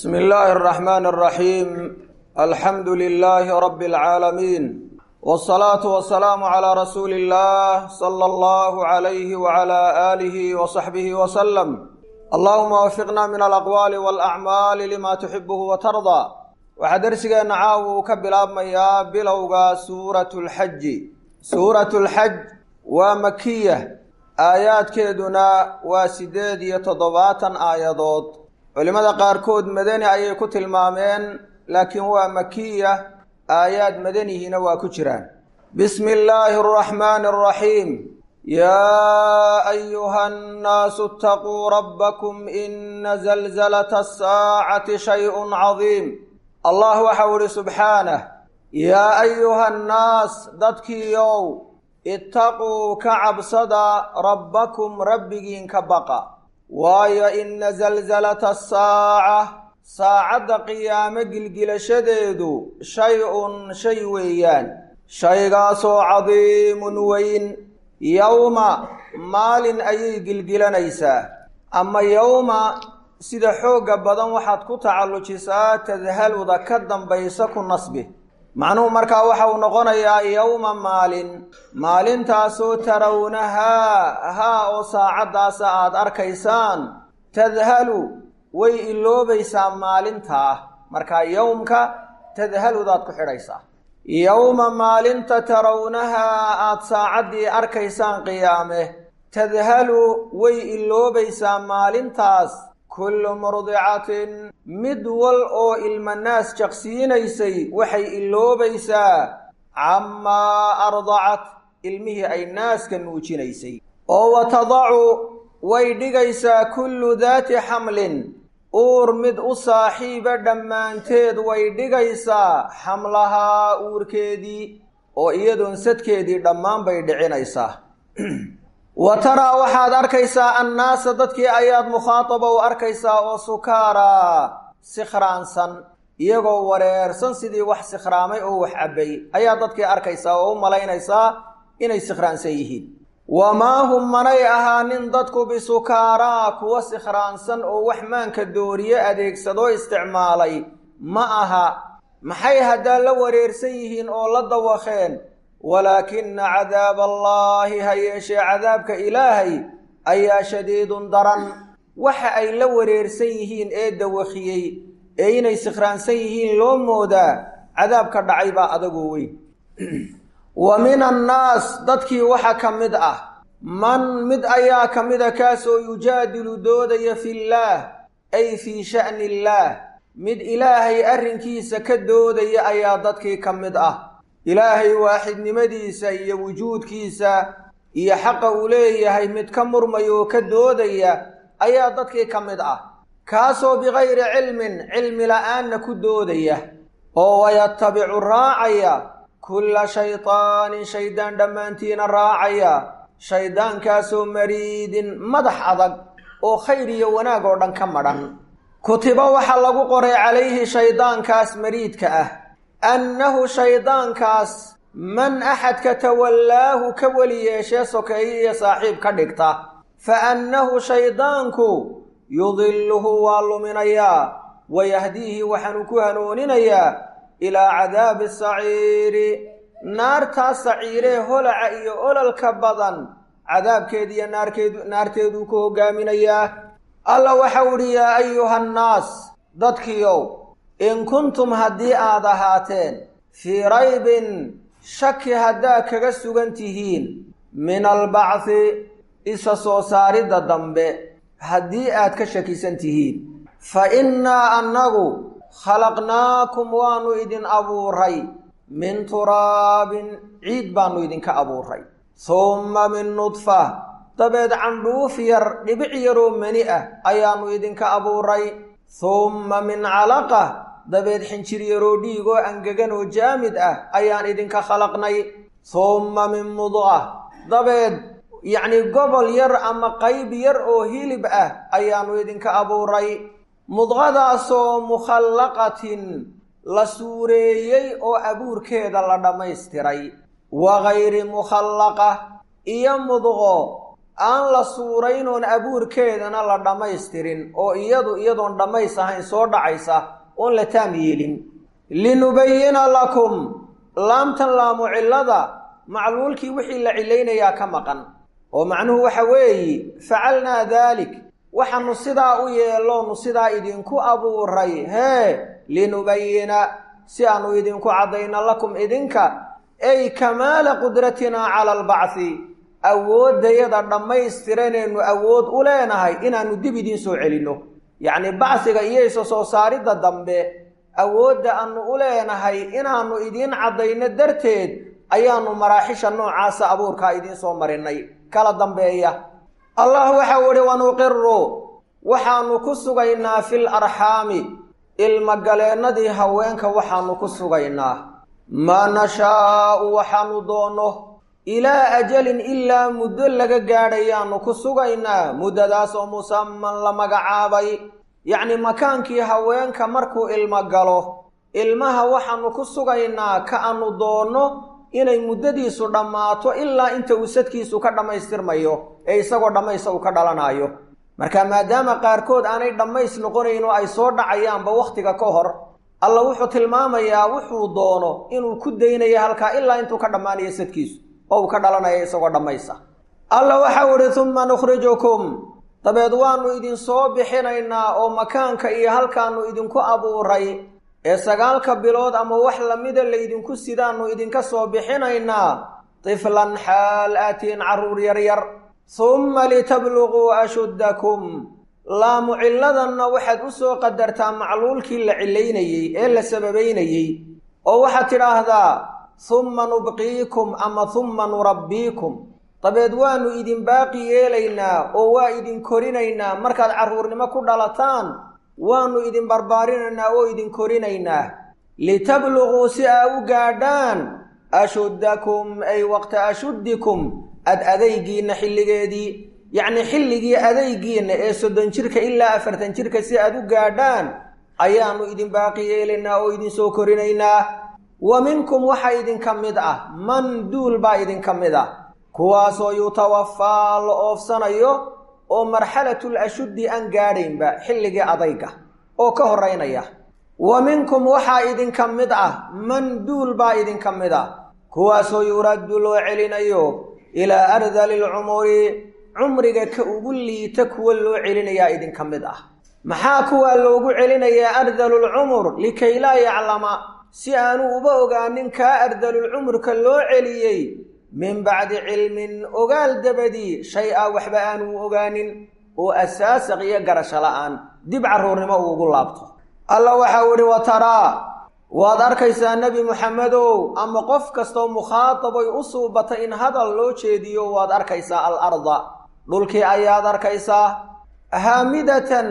بسم الله الرحمن الرحيم الحمد لله رب العالمين والصلاة والسلام على رسول الله صلى الله عليه وعلى آله وصحبه وسلم اللهم وفقنا من الأقوال والأعمال لما تحبه وترضى waxaa darsigeena caawa uu ka bilaabmayaa bilowga suuratu lxaji suuratu lxaj waa makiya aayaadkeeduna waa siddeed iyo toddobaatan aayadood culimmada qaarkood madani ayay ku tilmaameen laakiin waa makiya aayaad madanihiina waa ku jiraan bismi illaahi araxmaani araxiim yaa ayuha annaasu itaquu rabbakum ina zalzalata asaacati shayun cadiim allah waxau idhi subxaanah yaa ayuha annaas dadkiiow ittaquu ka cabsada rabbakum rabbigiin ka baqa waayo ina zalzalata asaaca saacadda qiyaamo gilgilashadeedu shay-un shay weeyaan shaygaasoo cadiimun weyn yowma maalin ayay gilgilanaysaa ama yowma sida xoogga badan waxaad ku tacallujisaa tadhaluda ka dambaysa ku nasbi macnuhu markaa waxa uu noqonayaa yowma maalin maalintaasoo tarawnahaa haa oo saacaddaasa aad arkaysaan tadhalu way iloobaysaa maalintaa markaa yowmka tadhaludaad ku xidhaysaa yowma maalinta tarawnahaa aad saacaddii arkaysaan qiyaame tadhalu way iloobaysaa maalintaas kullu murdicatin mid wal oo ilmanaas jaqsiinaysay waxay iloobaysaa cammaa ardacat ilmihii ay naaska nuujinaysay oo wa tadacu way dhigaysaa kullu daati xamlin uur mid u saaxiiba dhammaanteed way dhigaysaa xamlahaa uurkeedii oo iyadoon sadkeedii dhammaan bay dhicinaysaa wa taraa waxaad arkaysaa annaasa dadkii ayaad mukhaataba u arkaysaa oo sukaaraa sikhraansan iyagoo wareersan sidii wax sikhraamay oo wax cabbay ayaa dadkii arkaysaa oo u malaynaysaa inay sikhraansan yihiin wamaa hum manay ahaanin dadku bisukaaraa kuwa sikhraansan oo wax maanka dooriye adeegsadoo isticmaalay ma aha maxay haddaa la wareersan yihiin oo la dawakeen walaakina cadaaba allaahi ha yeeshee cadaabka ilaahay ayaa shadiidun daran waxa ay la wareersan yihiin ee dawakiyey ee inay sikhraansan yihiin loo moodaa cadaabka dhacay baa adagoo weyn wa min annaas dadkii waxa ka mid ah man mid ayaa ka mida kaasoo yujaadilu doodaya fillaah ay fii sha'ni illaah mid ilaahay arrinkiisa ka doodaya ayaa dadkii ka mid ah ilaahay waaxidnimadiisa iyo wujuudkiisa iyo xaqa uu leeyahay mid ka murmaya oo ka doodaya ayaa dadkii ka mid ah kaasoo bikayri cilmin cilmi la'aanna ku doodaya oo wayatabicu raacaya kulla shaytaanin shaydaan dhammaantiina raacaya shayddaankaasoo mariidin madax adag oo khayr iyo wanaag oo dhan ka madhan kutiba waxaa lagu qoray calayhi shayddaankaas mariidka ah annahu shayddaankaas man axadka tawallaahu ka weli yeeshee sokeeye iyo saaxiib ka dhigta fa annahu shayddaanku yudilluhu waa luminayaa wayahdiihi waxaanu ku hanuuninayaa ilaa cadaabi saciiri naartaas saciiree holaca iyo ololka badan cadaabkeeda iyo naarkeedu naarteeduu ku hoggaaminayaa alla waxau idhi yaa ayuha annaas dadkiiow in kuntum haddii aad ahaateen fii raybin shaki haddaad kaga sugan tihiin min albacthi isa soo saaridda dambe haddii aad ka shakisan tihiin fa innaa annagu khalaqnaakum waannu idin abuuray min turaabin ciid baannu idinka abuuray humma min nudfa dabeed candhuuf yar dhibic yaroo mani ah ayaannu idinka abuuray humma min calaqa dabeed xinjir yaroo dhiigoo angegan oo jaamid ah ayaan idinka khalaqnay humma min mudqa dabeed yacnii gobol yar ama qayb yar oo hilib ah ayaannu idinka abuuray mudqadaasoo mukhallaqatin la suureeyey oo abuurkeeda la dhammaystiray wa gayri mukhallaqa iyo mudqo aan la suuraynoon abuurkeedana la dhammaystirin oo iyadu iyadoon dhammays ahayn soo dhacaysa oon la taam yeelin linubayina lakum laamtan laamu cillada macluulkii wixii la cilaynayaa ka maqan oo macnuhu waxa weeye facalnaa daalik waxaanu sidaa u yeeloonu sidaa idinku abuuray hee linubayina si aanu idinku caddayno lakum idinka ay kamaala qudratinaa cala albacthi awooddayada dhammaystiranaynu awood u leenahay inaannu dib idiin soo celinno yacnii bacsiga iyo isa soo saaridda dambe awoodda aanu u leenahay inaannu idiin caddayno darteed ayaannu maraaxisha noocaasa abuurkaa idiin soo marinnay kala dambeeya allah waxau idhi wanuqiru waxaannu ku sugaynaa fil arxaami ilmagaleennadii haweenka waxaannu ku sugaynaa maa nashaa'u waxaannu doonno ilaa ajalin ilaa muddo laga gaadhayaannu ku sugaynaa muddadaas oo musaman la magacaabay yacnii makaankii haweenka markuu ilmo galo ilmaha waxaannu ku sugaynaa ka aanu doonno inay muddadiisu dhammaato ilaa inta uu sadkiisu ka dhammaystirmayo ee isagoo dhammaysa uu ka dhalanaayo marka maadaama qaarkood aanay dhammays noqonayn oo ay soo dhacayaanba wakhtiga ka hor alla wuxuu tilmaamayaa wuxuu doono inuu ku daynayo halkaa ilaa intuu ka dhammaanayo sadkiisu oo uu ka dhalanayo isagoo dhammaysa alla waxau idhi humma nukhrijukum dabeed waannu idinsoo bixinaynaa oo makaanka iyo halkaannu idinku abuuray ee sagaalka bilood ama wax lamida laydinku sidaannu idinka soo bixinaynaa tiflan xaal aatiin carruur yaryar humma litabluguu ashuddakum laamu cilladanna waxaad u soo qadartaa macluulkii la cilaynayey ee la sababaynayey oo waxaad tidhaahdaa humma nubqiikum ama humma nurabbiikum dabeed waannu idin baaqi yeelaynaa oo waa idin korinaynaa markaad carruurnimo ku dhalataan waannu idin barbaarinaynaa oo idin korinaynaa litabluguu si aa u gaadhaan ashuddakum ay waqta ashuddikum ad adaygiinna xilligeedii yacnii xilligii adaygiinna ee soddon jirka ilaa afartan jirka si aad u gaadhaan ayaannu idin baaqi yeelaynaa oo idinsoo korinaynaa wa minkum waxaa idinka mid ah man duul baa idinka mid ah kuwaasoo yutawafaa la oofsanayo oo marxalatul ashuddi aan gaadhaynba xilligii adayga oo ka horaynaya wa minkum waxaa idinka mid ah man duul baa idinka mid ah kuwaasoo yuraddu loo celinayo ilaa ardali lcumuri cumriga ka ugu liita kuwa loo celinayaa idinka mid ah maxaa kuwaa loogu celinayaa ardalulcumur likay laa yaclama si aanu uba ogaanin kaa ardalulcumurka loo celiyey min bacdi cilmin ogaal dabadii shay a waxba aanu ogaanin oo asaasaq iyo garasho la'aan dib carruurnimo uugu laabto alla waxau idhi wa taraa waad arkaysaa nebi muxamedow ama qof kastoo mukhaadabay u suubata in hadal loo jeediyo waad arkaysaa al arda dhulkii ayaad arkaysaa haamidatan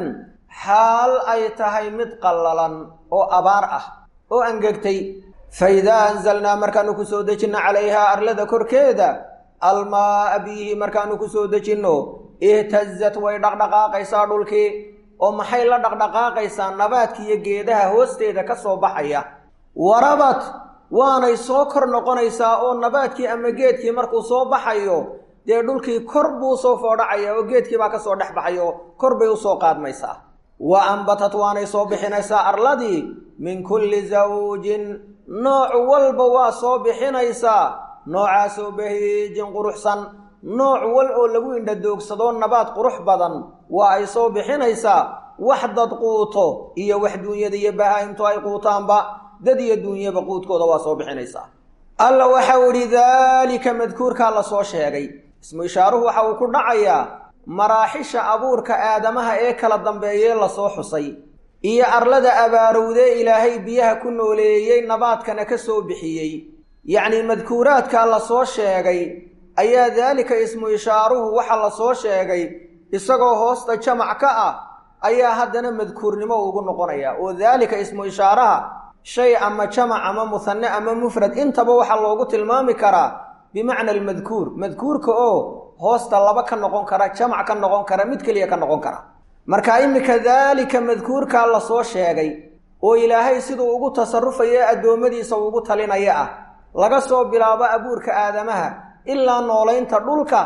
xaal ay tahay mid qallalan oo abaar ah oo angegtay fa idaa anzalnaa markaanu ku soo dejinno calayhaa arlada korkeeda almaa'a biyihi markaanu ku soo dejinno ihtazat way dhaqdhaqaaqaysaa dhulkii oo maxay la dhaqdhaqaaqaysaa nabaadka iyo geedaha hoosteeda ka soo baxaya warabat waanay soo kor noqonaysaa oo nabaadkii ama geedkii markuu soo baxayo dee dhulkii kor buu soo foodhacaya oo geedkii baa ka soo dhex baxayo kor bay u soo qaadmaysaa wa ambatat waanay soo bixinaysaa arladii min kulli zawjin nooc walba waa soo bixinaysaa noocaasoo bahiijin quruxsan nooc wal oo lagu indhadoogsadoo nabaad qurux badan waa ay soo bixinaysaa wax dad quuto iyo wax duunyada iyo bahaa'imtu ay quutaanba dad iyo duunyaba quudkooda waa soo bixinaysaa alla waxau idhi daalika madkuurkaa la soo sheegay ismu ishaaruhu waxa uu ku dhacayaa maraaxisha abuurka aadamaha ee kala dambeeyee lasoo xusay iyo arlada abaarowdee ilaahay biyaha ku nooleeyey nabaadkana ka soo bixiyey yacnii madkuuraadkaa la soo sheegay ayaa daalika ismu ishaaruhu waxa la soo sheegay isagoo hoosta jamac ka ah ayaa haddana madkuurnimo ugu noqonaya oo daalika ismu ishaaraha shay ama jamac ama muhanne ama mufrad intaba waxaa loogu tilmaami karaa bimacna almadkuur madkuurka oo hoosta laba ka noqon kara jamac ka noqon kara mid keliya ka noqon kara marka iminka daalika madkuurkaa la soo sheegay oo ilaahay siduu ugu tasarufaya addoommadiisa ugu talinaya ah laga soo bilaabo abuurka aadamaha ilaa noolaynta dhulka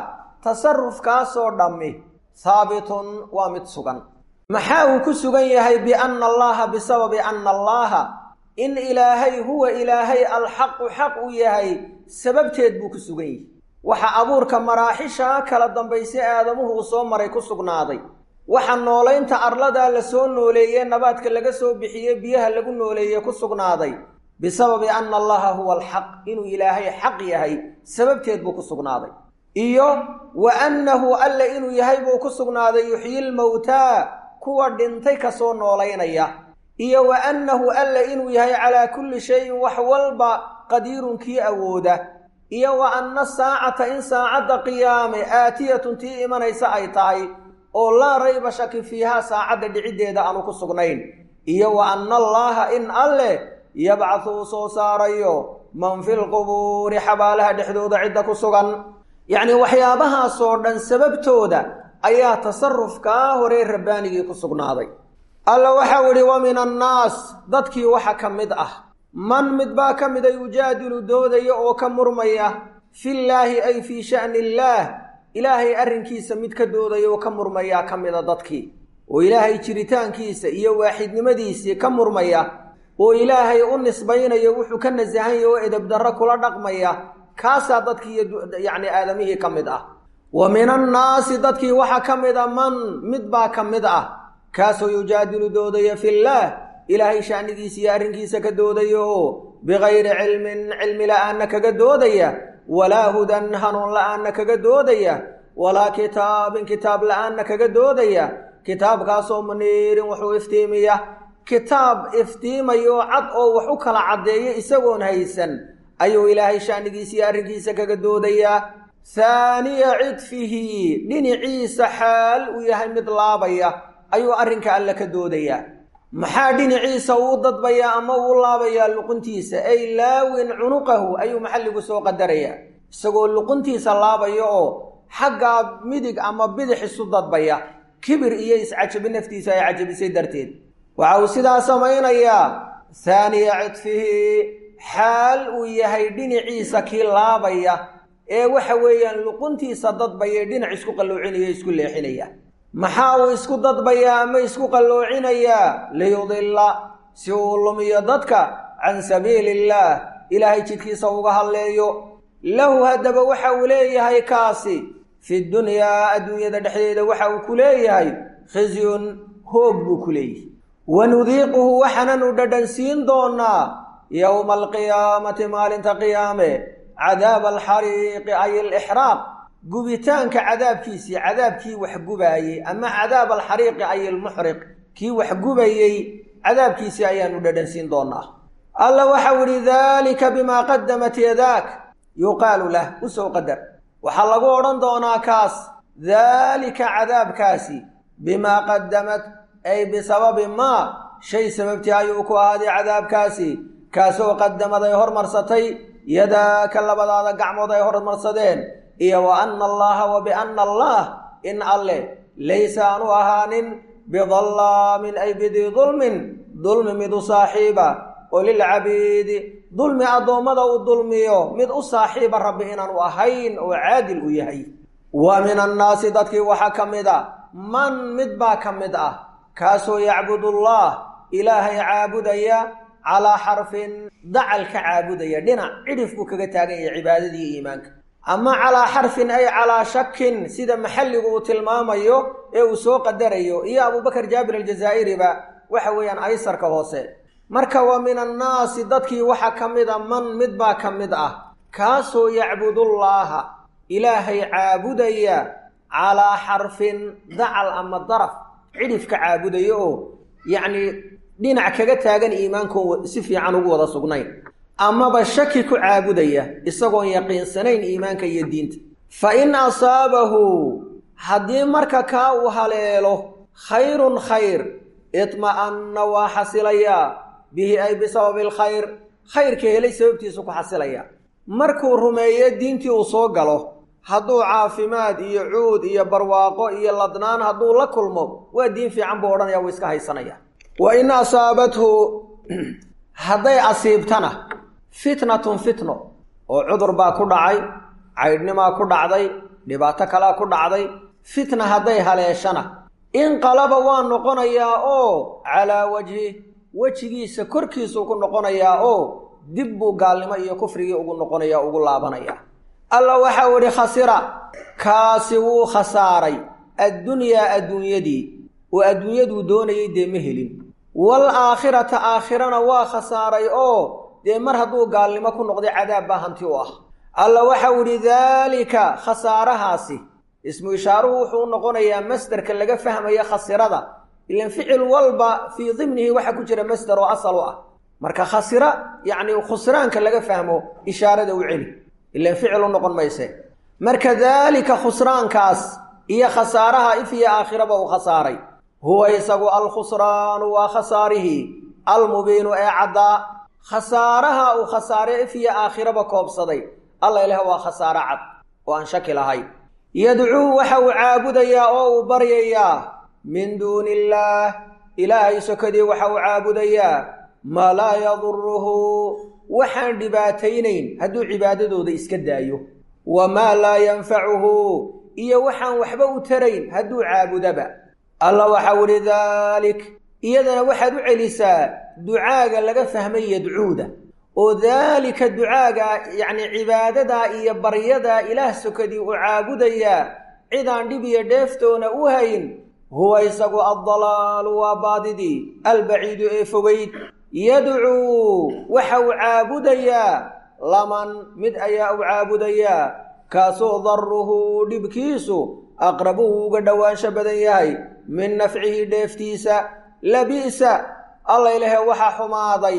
tasarufkaasoo dhammi haabitun waa mid sugan maxaa uu ku sugan yahay bianna allaha bisababi anna allaha in ilaahay huwa ilaahay alxaqu xaq u yahay sababteed buu ku sugan yahay waxa abuurka maraaxisha kala dambayse aadamuhu uu soo maray ku sugnaaday waxa noolaynta arladaa la soo nooleeye nabaadka laga soo bixiye biyaha lagu nooleeye ku sugnaaday bisababi anna allaha huwa alxaq inuu ilaahay xaq yahay sababteed buu ku sugnaaday iyo wa annahu alle inuu yahay buu ku sugnaaday yuxyi lmowtaa kuwa dhintay kasoo noolaynaya iyo wa annahu alle inuu yahay calaa kulli shayin wax walba qadiirun kii awooda iyo wa anna saacata in saacadda qiyaame aatiyatun tii imanaysa ay tahay oo laa rayba shaki fiihaa saacadda dhiciddeeda aanu ku sugnayn iyo wa anna allaaha in alleh yabcadu uu soo saarayo man fi lqubuuri xabaalaha dhexdooda cidda ku sugan yacnii waxyaabahaasoo dhan sababtooda ayaa tasarufkaa horey rabbaanigii ku sugnaaday alla waxau idhi wa min annaas dadkii waxa ka mid ah man mid baa ka mida yujaadilu doodaya oo ka murmaya fillaahi ay fii sha'ni illaah ilaahay arrinkiisa mid ka doodaya oo ka murmayaa ka mida dadkii oo ilaahay jiritaankiisa iyo waaxidnimadiisii ka murmaya oo ilaahay u nisbaynayo wuxuu ka nasahanya oo edabdarro kula dhaqmaya kaasaa dadkii yacni aadamihii ka mid ah wa min annaasi dadkii waxaa ka mid a man mid baa ka mid ah kaasoo yujaadilu doodaya fillaah ilaahay sha'nigiisa iyo arrinkiisa ka doodaya oo bikayri cilmin cilmi la'aanna kaga doodaya walaa hudan hanuun la'aanna kaga doodaya walaa kitaabin kitaab la'aanna kaga doodaya kitaabkaasoo muniirin wuxuu iftiimiya kitaab iftiimayo cad oo wax u kala caddeeya isagoon haysan ayuu ilaahay sha'nigiisa iyo arrinkiisa kaga doodayaa haaniya cidfihi dhinaciisa xaal uu yahay mid laabaya ayuu arrinka alle ka doodayaa maxaa dhinaciisa uu dadbayaa ama uu laabayaa luquntiisa ay laawin cunuqahu ayuu maxalligu soo qadarayaa isagoo luquntiisa laabaya oo xaggaa midig ama bidix isu dadbaya kibir iyo iscajabi naftiisa ay cajabisay darteed waxa uu sidaa samaynayaa haaniya cidfihi xaal uu yahay dhinaciisa kii laabaya ee waxa weeyaan luquntiisa dadbaya dhinac isku qalloocinaya isku leexinaya maxaa uu isku dadbayaa ama isku qalloocinayaa liyudilla si uu lumiyo dadka can sabiili illaah ilaahay jidkiisa uga hadleeyo lahu haddaba waxa uu leeyahay kaasi fi dunyaa adduunyada dhexdeeda waxa uu ku leeyahay khisyun hoog buu ku leeyahay wanudiiquhu waxaananu dhadhansiin doonaa yowma alqiyaamati maalinta qiyaame cadaaba alxariiqi ay alixraaq gubitaanka cadaabkiisii cadaabkii wax gubaayey ama cadaab alxariiqi ay almuxriq kii wax gubayey cadaabkiisii ayaanu dhadhansiin doonaa alla waxau idhi daalika bimaa qadamat yadaak yuqaalu lah u soo qadar waxaa lagu odhan doonaa kaas daalika cadaabkaasi bimaa qadamat ay bisababi maa shay sababtii ayuu ku ahaaday cadaabkaasi kaasoo qadamad ay hormarsatay yadaaka labadaada gacmood ay hormarsadeen iyo wa anna allaha wa bianna allah in alleh laysa aanu ahaanin bidallaamin ay bidii dulmin dulmi mid u saaxiiba oo lilcabiidi dulmi addoommada uu dulmiyo mid u saaxiiba rabbi inaanu ahayn oo caadil u yahay wa min annaasi dadkii waxaa ka mid a man mid baa ka mid ah kaasoo yacbudullah ilaahay caabudaya calaa xarfin dacal ka caabudaya dhinac cidhif buu kaga taagan yahay cibaadadii iimaanka ama calaa xarfin ay calaa shakin sida maxalligu uu tilmaamayo ee uu soo qadarayo iyo abubakar jaabir aljazaa'iriba waxa weeyaan aysarka hoose marka wa min annaasi dadkii waxaa ka mid a man mid baa ka mid ah kaasoo yacbudullaaha ilaahay caabudaya calaa xarfin dacal ama daraf cidhif ka caabudaya oo yacnii dhinac kaga taagan iimaankoon si fiican ugu wada sugnayn amaba shaki ku caabudaya isagoon yaqiinsanayn iimaanka iyo diinta fa in asaabahu haddii marka kaa uu haleelo khayrun khayr itma'anna waa xasilayaa bihi ay bisababi alkhayr khayrka helay sababtiisu ku xasilaya markuu rumeeyo diintii uu soo galo hadduu caafimaad iyo cuud iyo barwaaqo iyo ladnaan hadduu la kulmo waa diin fiican buu odhanaya wuu iska haysanaya wa in asaabathu hadday asiibtana fitnatun fitno oo cudur baa ku dhacay caydhnimaa ku dhacday dhibaato kalea ku dhacday fitna hadday haleeshana inqalaba waa noqonayaa oo calaa wajhi wejigiisa korkiisuu ku noqonayaa oo dib buu gaalnimo iyo kufrigii ugu noqonaya ugu laabanaya alla waxau idhi khasira kaasi wuu khasaaray addunyaa adduunyadii oo adduunyaduu doonayay dee ma helin wal aakhirata aakhirana waa khasaaray oo dee mar hadduu gaalnimo ku noqday cadaab baa hanti u ah alla waxau idhi daalika khasaarahaasi ismu ishaaruhu wuxuu u noqonayaa masderka laga fahmaya khasirada ilan ficil walba fii dimnihi waxa ku jira masder oo asal u ah marka khasira yacni khusraanka laga fahmo ishaarada u celi ilan ficil u noqon mayse marka daalika khusraankaas iyo khasaaraha if iyo aakhiraba uu khasaaray huwa isagu alkhusraanu waa khasaarihii almubiinu ee caddaa khasaaraha uu khasaare if iyo aakhiraba koobsaday alla ilaah waa khasaaro cad oo aan shaki lahayn yadcuu waxa uu caabudayaa oo uu baryayaa min duuni illaah ilaahay sokadii waxa uu caabudayaa maa laa yaduruhu waxaan dhibaataynayn hadduu cibaadadooda iska daayo wamaa laa yanfacuhu iyo waxaan waxba u tarayn hadduu caabudaba alla waxau idhi daalik iyadana waxaad u celisaa ducaaga laga fahmay yadcuuda oo daalika ducaaga yacni cibaadadaa iyo baryadaa ilaah sokadii uu caabudayaa cidaan dhib iyo dheeftoona u hayn huwa isagu addalaalu waa baadidii albaciidu ee fogayd yadcuu waxa uu caabudayaa laman mid ayaa u caabudayaa kaasoo daruhu dhibkiisu aqrabu uu uga dhowaansho badan yahay min nafcihi dheeftiisa labi'sa alla ilahe waxaa xumaaday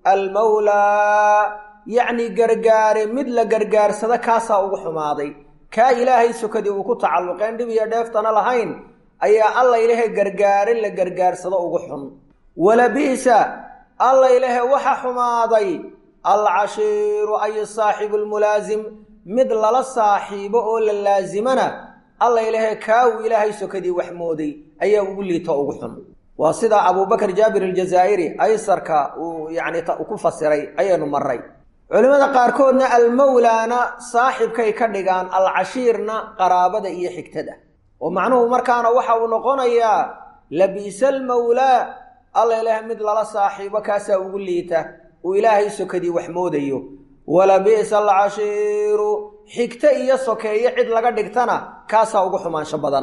almawlaa yacni gargaare mid la gargaarsada kaasaa ugu xumaaday kaa ilaahay sokadii uu ku tacalluqeen dhib iyo dheeftana lahayn ayaa alla ilahe gargaare la gargaarsado ugu xun walabi'sa alla ilahe waxa xumaaday alcashiiru ay saaxibu lmulaasim mid lala saaxiibo oo la laasimana alla ilahe kaawuu ilaahay sokadii wax mooday ayaa ugu liito ugu xun waa sida abubakr jaabir aljazaa'iri aysarka uu yacni ku fasiray ayaynu maray culimmada qaarkoodna almawlaana saaxibkay ka dhigaan alcashiirna qaraabada iyo xigtada oo macnuhu markaana waxa uu noqonayaa labiisa almawlaa alla ilaah mid lala saaxiibo kaasaa ugu liita uu ilaahay sokadii wax moodayo walabi'sa alcashiiru xigto iyo sokeeyo cid laga dhigtana kaasaa ugu xumaansho badan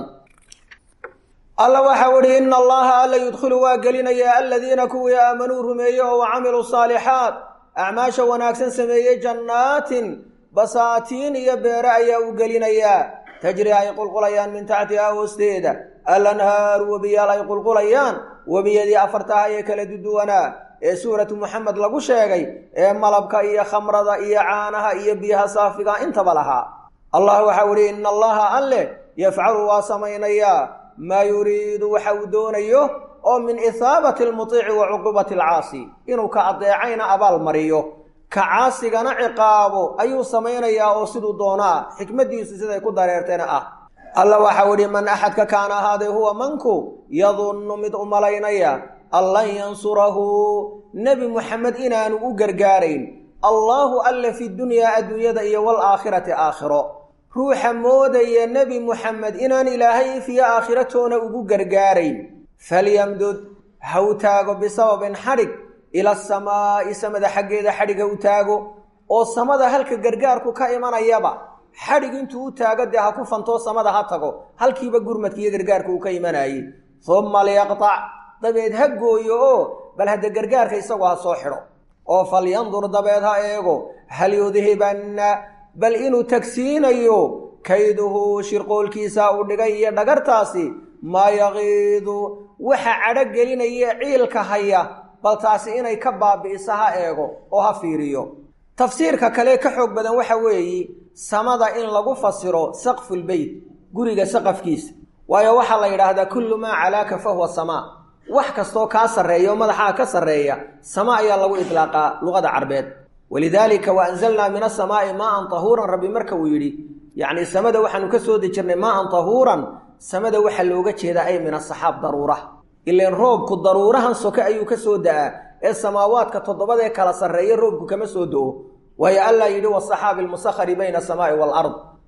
alla waxau idhi ina allaha alla yudkhilu waa gelinayaa aladiina kuwii aamanuu rumeeye oo wa camiluu saalixaat acmaasha wanaagsan sameeyey jannaatin basaatiin iyo beere ayaa u gelinayaa tajri ay qulqulayaan min taxtihaa hoosteeda alanhaaru webiyaal ay qulqulayaan webiyadii afartaha ee kala duduwanaa ee suuratu muxamed lagu sheegay ee malabka iyo khamrada iyo caanaha iyo biyaha saafiga intaba lahaa allah waxau idhi ina allaha alle yafcalu waa samaynayaa maa yuriidu waxa uu doonayo oo min ithaabati almutiici wa cuqubati alcaasi inuu ka adeecayna abaal mariyo ka caasigana ciqaabo ayuu samaynayaa oo siduu doonaa xikmaddiisu siday ku dareertayna ah alla waxau idhi man axadka kaana ahaaday huwa manku yadunnu mid u malaynaya an lan yansurahu nebi muxamed inaanu u gargaarayn allaahu alle fi dunyaa adduunyada iyo waalaakhirati aakhiro ruuxa moodaya nebi muxamed inaan ilaahay ifiyo aakhiratoona ugu gargaarayn falyamdud ha u taago bisababin xadhig ila asamaa'i samada xaggeeda xadhig ha u taago oo samada halka gargaarku ka imanayaba xadhig intuu u taago dee ha ku fantoo samada ha tago halkiiba gurmadka iyo gargaarka uu ka imanayey humma liyaqtac dabeed ha gooyo oo bal hadda gargaarka isagoo ha soo xidho oo falyandur dabeed ha eego hal yudhibanna bal inuu tagsiinayo kayduhu shirqoolkiisa uu dhigay iyo dhagartaasi maa yaqiidu waxa cadho gelinaya ciilka haya bal taasi inay ka baabi'iso ha eego oo ha fiiriyo tafsiirka kale ka xoog badan waxa weeye samada in lagu fasiro saqfulbeyt guriga saqafkiisa waayo waxaa la yidhaahdaa kullu maa calaaka fa huwa samaa wax kastoo kaa sarreeya oo madaxaa ka sarreeya sama ayaa lagu idlaaqaa luqada carbeed walidaalika wa anzalnaa min asamaa'i maaan tahuuran rabbi marka uu yidhi yacni samada waxaanu ka soo dejirnay maaan tahuuran samada waxaa looga jeedaa ay min asaxaab daruura ileen roobku daruurahan soke ayuu ka soo da'aa ee samaawaadka toddobadee kala sarreeya roobku kama soo do-o waayo allah yidhi wasaxaabi almusakhari bayna asamaa'i waalard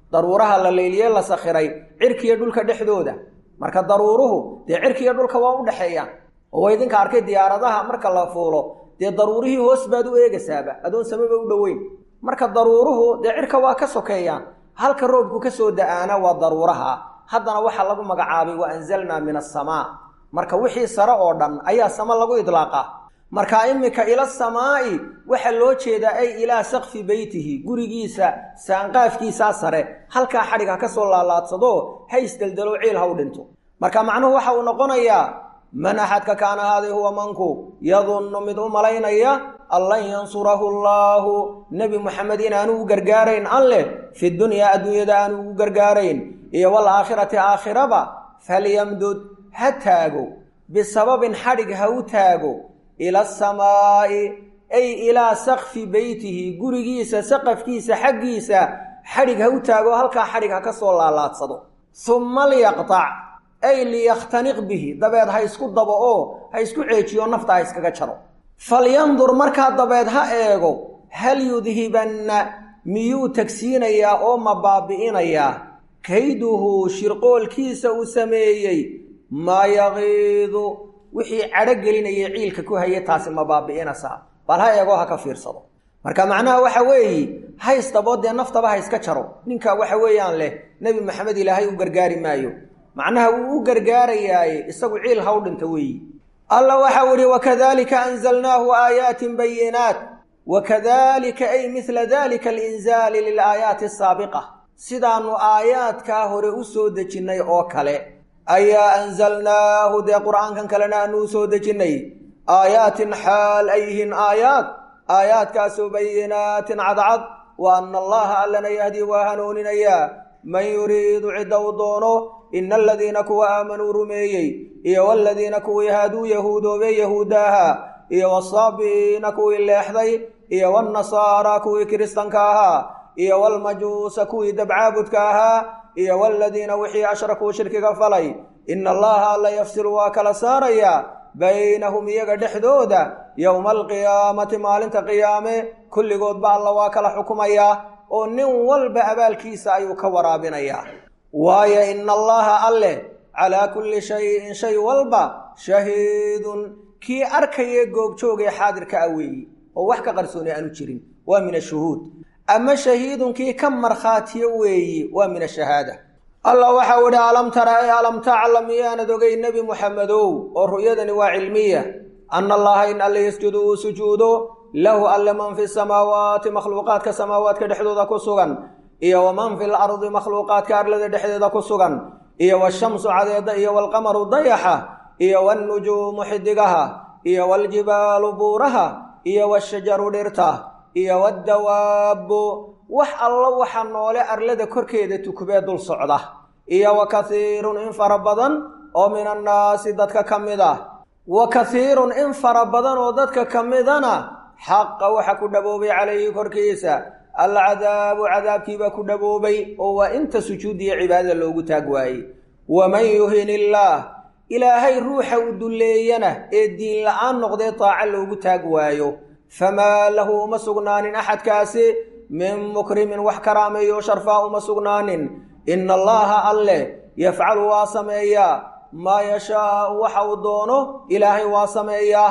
daruuraha la layliye la sakhiray cirkiiyo dhulka dhexdooda marka daruuruhu dee cirkiiyo dhulka waa u dhexeeyaan oo waa idinka arkay diyaaradaha marka la fuulo dee daruurihii hoos baad u eegaysaaba adoon samaba u dhoweyn marka daruuruhu dee cirka waa ka sokeeyaan halka roobku ka soo da-aana waa daruuraha haddana waxaa lagu magacaabay wa anzalnaa min asamaa marka wixii sare oo dhan ayaa sama lagu idlaaqa marka iminka ila samaa'i waxaa loo jeedaa ay ilaa sakfi beytihi gurigiisa saanqaafkiisaa sare halkaa xadhig ha ka soo laalaadsado ha isdeldelo ciil ha u dhinto marka macnuhu waxa uu noqonayaa man axadka kaana haaday huwa manku yadunnu mid u malaynaya an lan yansurahu allaahu nebi moxamed inaanu u gargaarayn alleh fi dunyaa adduunyada aanu ugu gargaarayn iyo waalaakhirati aakhiraba falyamdud ha taago bisababin xadhig ha u taago ila asamaa'i ay ilaa sakfi beytihi gurigiisa saqafkiisa xaggiisa xadhig ha u taago halkaa xadhig ha ka soo laalaadsado summa liyaqtac ay liyakhtaniq bihi dabeed ha isku dabo oo ha isku ceejiyo nafta ha iskaga jaro falyandur markaa dabeed ha eego hal yudhibanna miyuu tagsiinayaa oo ma baabi'inayaa kayduhu shirqoolkiisa uu sameeyey maa yaqiidu wixii cadho gelinaya ciilka ku haya taasi ma baabi'inaysaa bal ha eegoo ha ka fiirsado marka macnaha waxa weeye haystaboo dee naftaba ha iska jaro ninka waxa weeyaan leh nebi maxamed ilaahay u gargaari maayo macnaha wuu u gargaarayaaye isagu ciil ha u dhinta weeyi alla waxau idhi wakadalika anzalnaahu aayaatin bayinaat wakadalika ay midla dalika alinzaali lilaayaati asaabiqa sidaannu aayaadkaa hore u soo dejinnay oo kale ayaa anzalnaahu dee qur'aankan kalena aanu u soo dejinnay aayaatin xaal ay yihiin aayaad aayaadkaasoo bayinaatin cadcad wa anna allaha allana yahdii waa hanuuninayaa man yuriidu cidda uu doono ina aladiina kuwa aamanuu rumeeyey iyo waladiina kuwii haaduu yahuudoobey yahuuddaaha iyo wasaabi'iina kuwii leexday iyo walnasaara kuwii kiristanka ahaa iyo walmajuusa kuwii dabcaabudka ahaa iyo waladiina wixii ashrakuu shirkiga falay ina allaha alla yafsilu waa kala saarayaa baynahum iyaga dhexdooda yowma alqiyaamati maalinta qiyaame kulligoodba alla waa kala xukumayaa oo nin walba abaalkiisa ayuu ka waraabinayaa waayo ina allaha alleh calaa kulli shayin shay walba shahiidun kii arkayee goobjoogee xaadirka ah weeyi oo wax ka qarsooni aanu jirin waa min ashuhuud ama shahiidun kii ka markhaatiyo weeyi waa min ashahaada allah waxau idhi alam tara e alam taclam miyaanad ogay nebi muxamedow oo ru'yadani waa cilmiya ana allaha in alle yasjudu uu sujuudo lahu alle man fi samaawaati makhluuqaadka samaawaadka dhexdooda ku sugan iyo waman fi lardi makhluuqaadka arlada dhexdeeda ku sugan iyo washamsu cadeeda iyo walqamaru dayaxa iyo walnujuumu xidigaha iyo waljibaalu buuraha iyo washajaru dhirta iyo waddawaabbu wax allo waxa noole arlada korkeeda tukubee dul socda iyo wa kathiirun in fara badan oo min annaasi dadka ka mid ah wa kathiirun in fara badan oo dadka ka midana xaqa waxa ku dhaboobay calayhi korkiisa alcadaabu cadaabkiibaa ku dhaboobay oo waa inta sujuudiya cibaadada loogu taag waayey waman yuhin illaah ilaahay ruuxa u dulleeyana ee diin la-aan noqdee taaca loogu taag waayo famaa lahu uma sugnaanin axadkaasi min mukrimin wax karaameeyo sharfaa uma sugnaanin ina allaha alleh yafcalu waa sameeyaa maa yashaau waxa uu doono ilaahay waa sameeyaa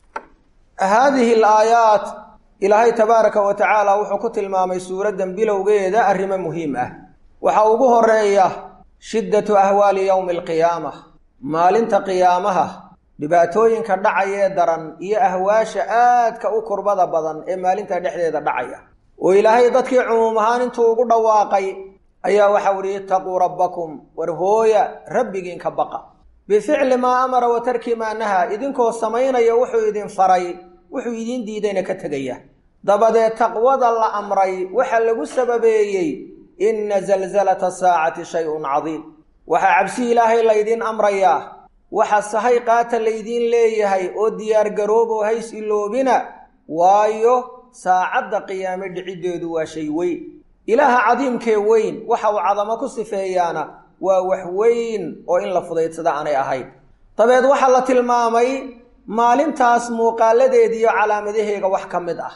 haadihi alaayaat ilaahay tabaaraka wa tacaala wuxuu ku tilmaamay suuraddan bilowgeeda arrimo muhiim ah waxaa ugu horeeya shiddatu ahwaali yowmi alqiyaama maalinta qiyaamaha dhibaatooyinka dhacayee daran iyo ahwaasha aadka u kurbada badan ee maalinta dhexdeeda dhacaya oo ilaahay dadkii cumuum ahaan intuu ugu dhawaaqay ayaa waxau idhi itaquu rabbakum war hooya rabbigiinka baqa bificli maa amara wa tarki maa nahaa idinkoo samaynaya wuxuu idin faray wuxuu idiin diidayna ka tegaya dabadeed taqwada la amray waxaa lagu sababeeyey inna zalzalata saacati shay-un cadiim waxaa cabsi ilaahay laydiin amrayaa waxa sahay qaata laydiin leeyahay oo diyaargarooboo hays iloobina waayo saacadda qiyaame dhiciddeedu waa shay weyn ilaaha cadiimkee weyn waxa uu cadamo ku sifeeyaana waa wax weyn oo in la fudaydsada aanay ahayn dabeed waxaa la tilmaamay maalintaas muuqaaladeediiyo calaamadaheega wax ka mid ah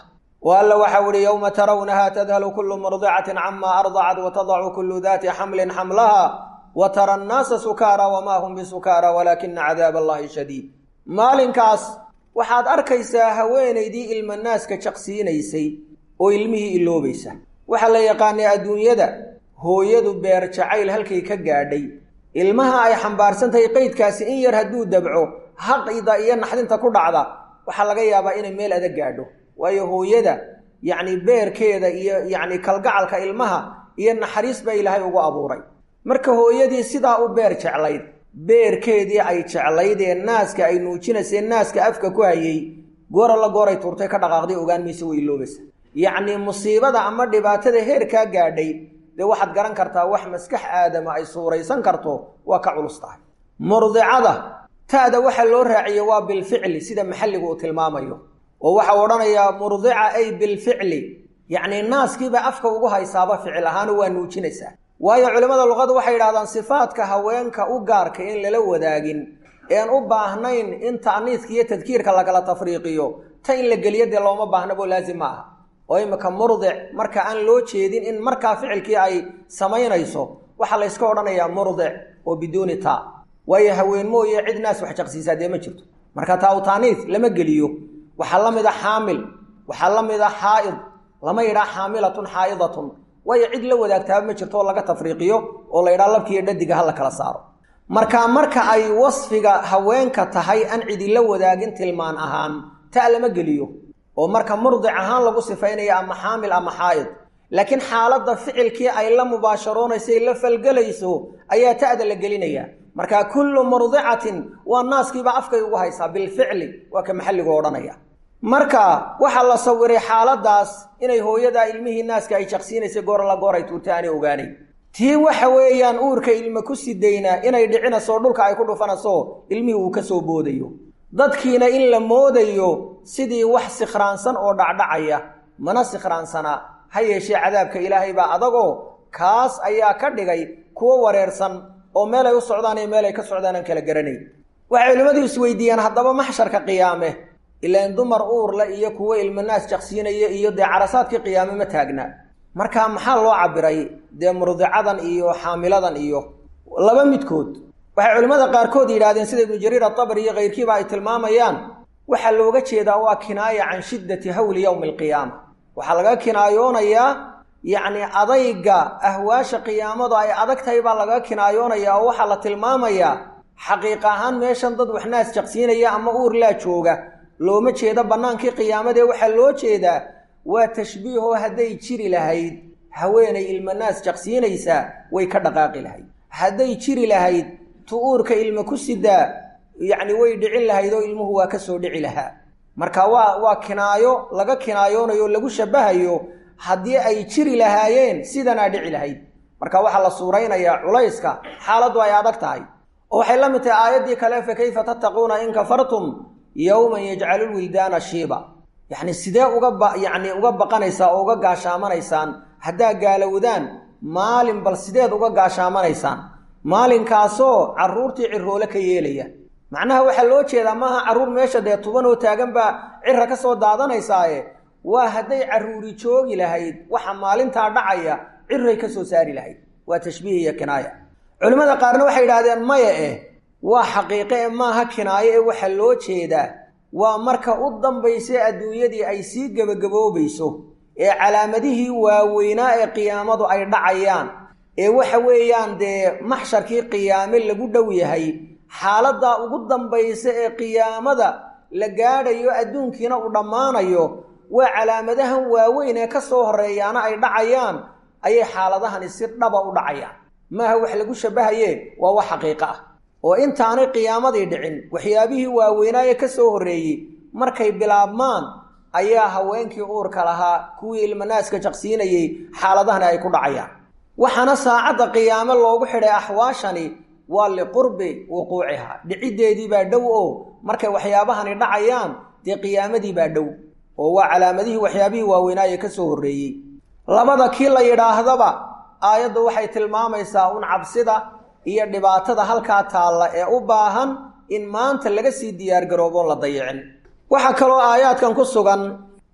oo alla waxau ihi yowma tarawnaha tadhalu kullu murdicatin cama ardacat watadacu kullu daati xamlin xamlaha wa tara annaasa sukaara wamaa hum bisukaara walaakina cadaab allahi shadiid maalinkaas waxaad arkaysaa haweenaydii ilmanaaska jaqsiinaysay oo ilmihii iloobaysa waxaa la yaqaanay adduunyada hooyadu beer jacayl halkay ka gaadhay ilmaha ay xambaarsantahay qeydkaasi in yar hadduu dabco haqida iyo naxdinta ku dhacda waxaa laga yaabaa inay meel adag gaadho waayo hooyada yacni beerkeeda iyo yacni kalgacalka ilmaha iyo naxariis baa ilaahay ugu abuuray marka hooyadii sidaa u beer jeclayd beerkeedii ay jeclayd ee naaska ay nuujinaysee naaska afka ku hayay goora la gooray tuurtay ka dhaqaaqday ogaan maysa way iloobaysa yacnii musiibada ama dhibaatada heerkaa gaadhay dee waxaad garan kartaa wax maskax aadama ay suuraysan karto waa ka culus tahay murdicada ta'da waxa loo raaciye waa bilficli sida maxalligu uu tilmaamayo oo waxau odhanayaa murdica ay bilficli yacnii naaskiiba afka ugu haysaaba ficil ahaano waa nuujinaysaa waayo culimmada luqada waxay yidhahdaan sifaadka haweenka u gaarka in lala wadaagin een u baahnayn in ta'niiska iyo tadkiirka lagala tafriiqiyo ta in la geliyo dee looma baahnabo laazim ma aha oo imika murdic marka aan loo jeedin in markaa ficilkii ay samaynayso waxaa layska odhanayaa murdic oo biduuni taa waayo haween mooye cid naas wax jaqsiisaa dee ma jirto marka taa u taaniis lama geliyo waxaa la mid a xaamil waxaa la mid a xaa'id lama yidhaha xaamilatun xaa'idatun waayo cid la wadaagtaaba ma jirto oo laga tafriiqiyo oo la yidhaha labkiiyo dhadiga ha la kala saaro marka marka ay wasfiga haweenka tahay aan cidila wadaagin tilmaan ahaan ta lama geliyo oo marka murdic ahaan lagu sifaynayo ama xaamil ama xaa'id laakiin xaaladda ficilkii ay la mubaasharoonayso ay la falgelayso ayaa ta'da la gelinaya marka kullu murdicatin waa naaskiiba afkay ugu haysaa bilficli waa ka maxalligu odhanaya marka waxaa la sawiray xaaladaas inay hooyadaa ilmihii naaska ay jaqsiinaysay goor la goor ay tuurtay aanay ogaanayn tii waxa weeyaan uurka ilma ku sidaynaa inay dhicinayso dhulka ay ku dhufanayso ilmihii uu ka soo boodayo dadkiina in la moodayo sidii wax sikhraansan oo dhacdhacaya mana sikhraansana ha yeeshee cadaabka ilaahay baa adagoo kaas ayaa ka dhigay kuwo wareersan oo meel ay u socdaan iyo meel ay ka socdaan aan kala garanayn waxay culimmadu isweydiiyaan haddaba maxsharka qiyaame ilaan dumar uurle iyo kuwo ilmanaas jaqsiinaya iyo dee carasaadkii qiyaame ma taagna marka maxaa loo cabiray dee murdicadan iyo xaamiladan iyo laba midkood waxay culimmada qaarkood yidhahdeen sida ibnu jariir atabri iyo kayrkiiba ay tilmaamayaan waxaa looga jeedaa waa kinaaya can shiddati hawli yowmi alqiyaama waxaa laga kinaayoonayaa yacni adayga ahwaasha qiyaamadu ay adag tahay baa laga kinaayoonayaa oo waxaa la tilmaamayaa xaqiiq ahaan meeshan dad waxnaas jaqsiinaya ama uur laa jooga looma jeedo bannaankii qiyaamadee waxaa loo jeedaa waa tashbiihoo hadday jiri lahayd haweenay ilmanaas jaqsiinaysaa way ka dhaqaaqi lahayd hadday jiri lahayd tu uurka ilma ku sidaa yacni way dhicin lahayd oo ilmuhu waa ka soo dhici lahaa marka waa waa kinaayo laga kinaayoonayo lagu shabahayo haddii ay jiri lahaayeen sidanaa dhici lahayd marka waxaa la suuraynayaa culayska xaaladdu ay adag tahay oo waxay la mid tahay aayaddii kale fa kayfa tattaquuna in kafartum yowman yajcalu lwildaana shiiba yacni sidee uga ba yacni uga baqanaysaa oo uga gaashaamanaysaan haddaa gaalowdaan maalin bal sideed uga gaashaamanaysaan maalinkaasoo carruurtii ciroole ka yeelaya macnaha waxaa loo jeedaa maaha carruur meesha dee tuban oo taagan baa cira ka soo daadanaysaaye waa hadday carruuri joogi lahayd waxa maalintaa dhacaya ciray ka soo saari lahayd waa tashbiih iyo kinaaya culimmada qaarna waxay yidhahdeen maya eh waa xaqiiqe e maaha kinaayo ee waxaa loo jeedaa waa marka u dambaysa adduunyadii ay sii gebagaboobayso ee calaamadihii waaweynaa ee qiyaamadu ay dhacayaan ee waxa weeyaan dee maxsharkii qiyaame lagu dhow yahay xaaladdaa ugu dambaysa ee qiyaamada la gaadhayo adduunkiina uu dhammaanayo waa calaamadahan waaweyn ee ka soo horreeyaana ay dhacayaan ayay xaaladahani si dhaba u dhacayaan maaha wax lagu shabahaye waa wax xaqiiqo ah oo intaanay qiyaamadii dhicin waxyaabihii waaweynaaye ka soo horreeyey markay bilaabmaan ayaa haweenkii uurka lahaa kuwii ilmanaaska jaqsiinayey xaaladahani ay ku dhacayaan waxaana saacadda qiyaame loogu xidhay axwaashani waa liqurbi wuquucihaa dhiciddeedii baa dhow oo markay waxyaabahani dhacayaan dee qiyaamadii baa dhow oo waa calaamadihii waxyaabihii waaweynaaye ka soo horreeyey labada kii la yidhaahdaba aayaddu waxay tilmaamaysaa un cabsida iyo dhibaatada halkaa taalla ee u baahan in maanta laga sii diyaargarooboon la dayicin waxaa kaloo aayaadkan ku sugan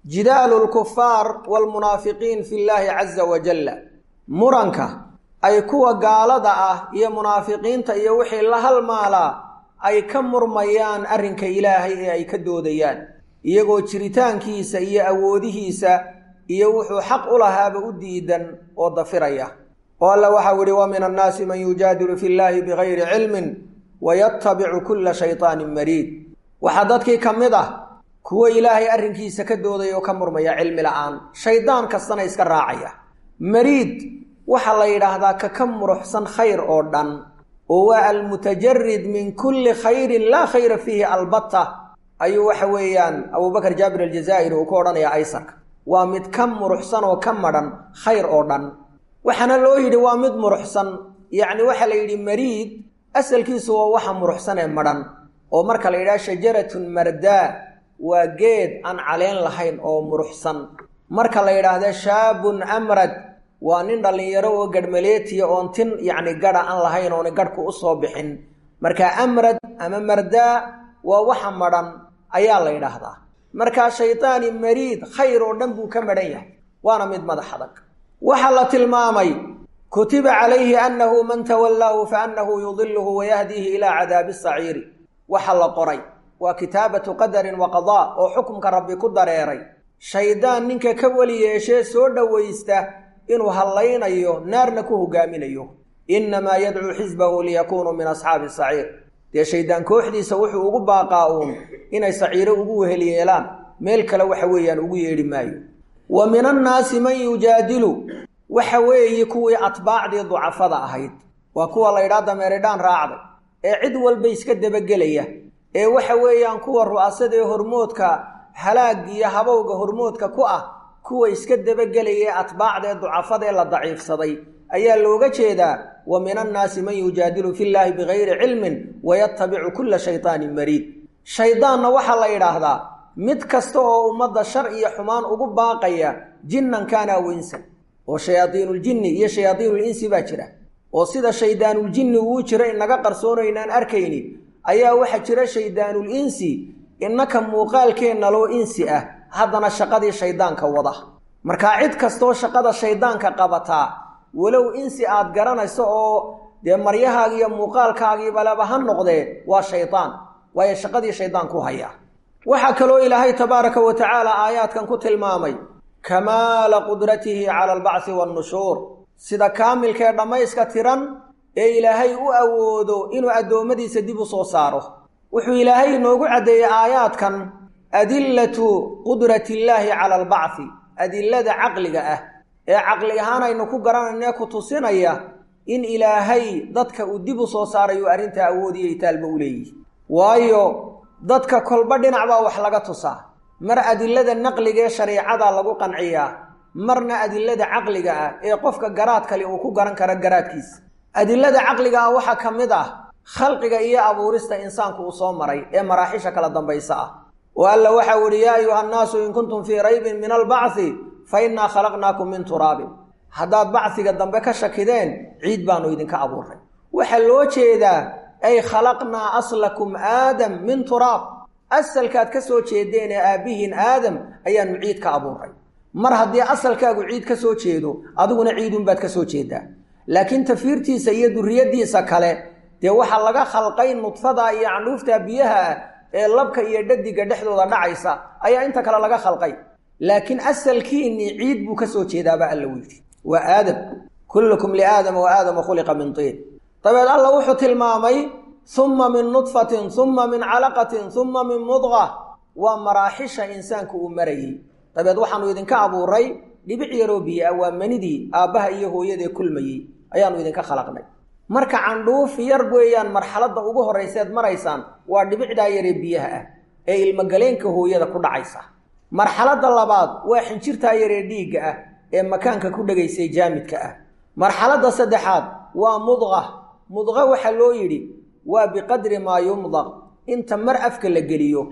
jidaalu lkufaar waalmunaafiqiin fi llaahi caza wajalla muranka ay kuwa gaalada ah iyo munaafiqiinta iyo wixii la halmaalaa ay ka murmayaan arrinka ilaahay ee ay ka doodayaan iyagoo jiritaankiisa iyo awoodihiisa iyo wuxuu xaq u lahaaba u diidan oo dafiraya oo alla waxau ihi wa min annaasi man yujaadilu fi llaahi bigayri cilmin wayatabicu kulla shaytaanin mariid waxaa dadkii ka mid ah kuwo ilaahay arrinkiisa ka doodaya oo ka murmaya cilmi la'aan shaydaan kastana iska raacaya mariid waxaa la yidhaahdaa ka ka muruxsan khayr oo dhan oo waa almutajarid min kulli khayrin laa khayra fiihi albatta ayuu waxa weeyaan abubakar jaabir aljazaa'iri uu ku odhanayaa aysarka waa mid ka muruxsan oo ka madhan khayr oo dhan waxaana loo yidhi waa mid muruxsan yacni waxaa la yidhi mariid asalkiisu waa waxa muruxsan ee madhan oo marka la yidhaha shajaratun mardaa waa geed aan caleen lahayn oo muruxsan marka la yidhaahda shaabun amrad waa nin dhallinyaro oo gadhmaleetiya oon tin yacni gadha aan lahayn oona gadhku u soo bixin marka amrad ama mardaa waa waxa madhan ayaa la yidhaahdaa markaa shaydaani mariid khayr oo dhan buu ka madhan yahay waana mid madax adag waxaa la tilmaamay kutiba calayhi annahu man tawallaahu fa annahu yudiluhu wayahdiihi ilaa cadaabi saciiri waxa la qoray waa kitaabatu qadarin wa qadaa oo xukumka rabbi ku dareeray shaydaan ninka ka weli yeeshee soo dhowaysta inuu hallaynayo naarna ku hogaaminayo innamaa yadcuu xisbahu liyakuunuu min asxaabi saciir dee shaydaan kooxdiisa wuxuu ugu baaqaa uun inay saciiro ugu wehel yeelaan meel kale waxa weeyaan ugu yeedhi maayo wa min annaasi man yujaadilu waxa weeye kuwii atbaacdii ducafada ahayd waa kuwa la ydhaa dameeridhaan raacday ee cid walba iska dabagelaya ee waxa weeyaan kuwa ru'asada ee hormoodka halaagiyo habowga hormoodka ku ah kuwa iska dabagelaya ee atbaacdaee ducafada ee la daciifsaday ayaa looga jeedaa wa min annaasi man yujaadilu fi llaahi bigayri cilmin wayatabicu kulla shaytaanin mariid shaydaanna waxaa la yidhaahdaa mid kasta oo ummadda shar iyo xumaan ugu baaqaya jinnan kaana aw insan oo shayaadiinuljinni iyo shayaadiinulinsi baa jira oo sida shaydaanuljinni uu jira inaga qarsoono inaan arkayni ayaa waxaa jira shayddaanul insi innaka muuqaalkeenna loo insi ah haddana shaqadii shayddaanka wada markaa cid kastoo shaqada shayddaanka qabataa walow insi aad garanayso oo dee maryahaaga iyo muuqaalkaagiibaleba ha noqdee waa shaydaan waayo shaqadii shayddaanku hayaa waxaa kaloo ilaahay tabaaraka wa tacaala aayaadkan ku tilmaamay kamaala qudratihi cala albacthi wannushuur sida kaamilkee dhammayska tiran ee ilaahay u awoodo inuu addoommadiisa dib u soo saaro wuxuu ilaahay inoogu caddeeyey aayaadkan adillatu qudratiillaahi cala albacthi adillada caqliga ah ee caqli ahaan aynu ku garanaynae ku tusinaya in ilaahay dadka uu dib u soo saarayo arrintaa awoodiyo itaalba u leeyihi waayo dadka kolba dhinac baa wax laga tusaa mar adilada naqliga ee shariicada lagu qanciyaa marna adilada caqliga ah ee qofka garaad kale uu ku garan karo garaadkiisa adilada caqliga ah waxaa ka mid ah khalqiga iyo abuurista insaanku uu soo maray ee maraaxisha kala dambaysa ah oo alla waxau ihi yaa ayuha nnaasu in kuntum fii raybin min albacthi fa innaa khalaqnaakum min turaabin haddaad bacsiga dambe ka shakideen ciid baanu idinka abuuray waxaa loo jeedaa ay khalaqnaa aslakum aadam min turaab asalkaad ka soo jeedeen ee aabbihiin aadam ayaanu ciid ka abuuray mar haddii asalkaagu ciid ka soo jeedo adiguna ciidunbaad ka soo jeedaa laakiin tafiirtiisa iyo duriyaddiisa kale dee waxaa laga khalqay nudfada iyo candhuufta biyaha ah ee labka iyo dhadiga dhexdooda dhacaysa ayaa inta kale laga khalqay laakiin asalkiinnii ciid buu ka soo jeedaaba alla u yidhi waa aadam kullukum liaadama wa aadama khuliqa min tiin dabeed alla wuxuu tilmaamay humma min nudfatin humma min calaqatin humma min mudqa waa maraaxisha insaanku uu marayey dabeed waxaanu idinka abuuray dhibic yaroo biyo ah waa manidii aabbaha iyo hooyadee kulmayey ayaanu idinka khalaqnay marka candhuuf yar weeyaan marxaladda ugu horrayseed maraysaan waa dhibicdaa yaree biyaha ah ee ilmogaleenka hooyada ku dhacaysa marxaladda labaad waa xinjirtaa yaree dhiigga ah ee makaanka ku dhegaysay jaamidka ah marxaladda saddexaad waa mudqa mudqa waxaa loo yidhi waa biqadri maa yumdaq inta mar afka la geliyo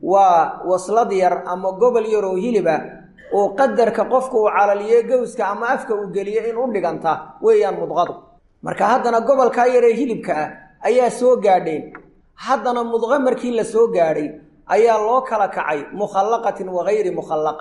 waa waslad yar ama gobol yaroo hiliba oo qadarka qofka uu calaliyo gowska ama afka uu geliyo in u dhiganta weeyaan mudqadu marka haddana gobolkaa yaree hilibka ah ayaa soo gaadheen haddana mudqo markii la soo gaadhay ayaa loo kala kacay mukhallaqatin wa hayri mukhallaqa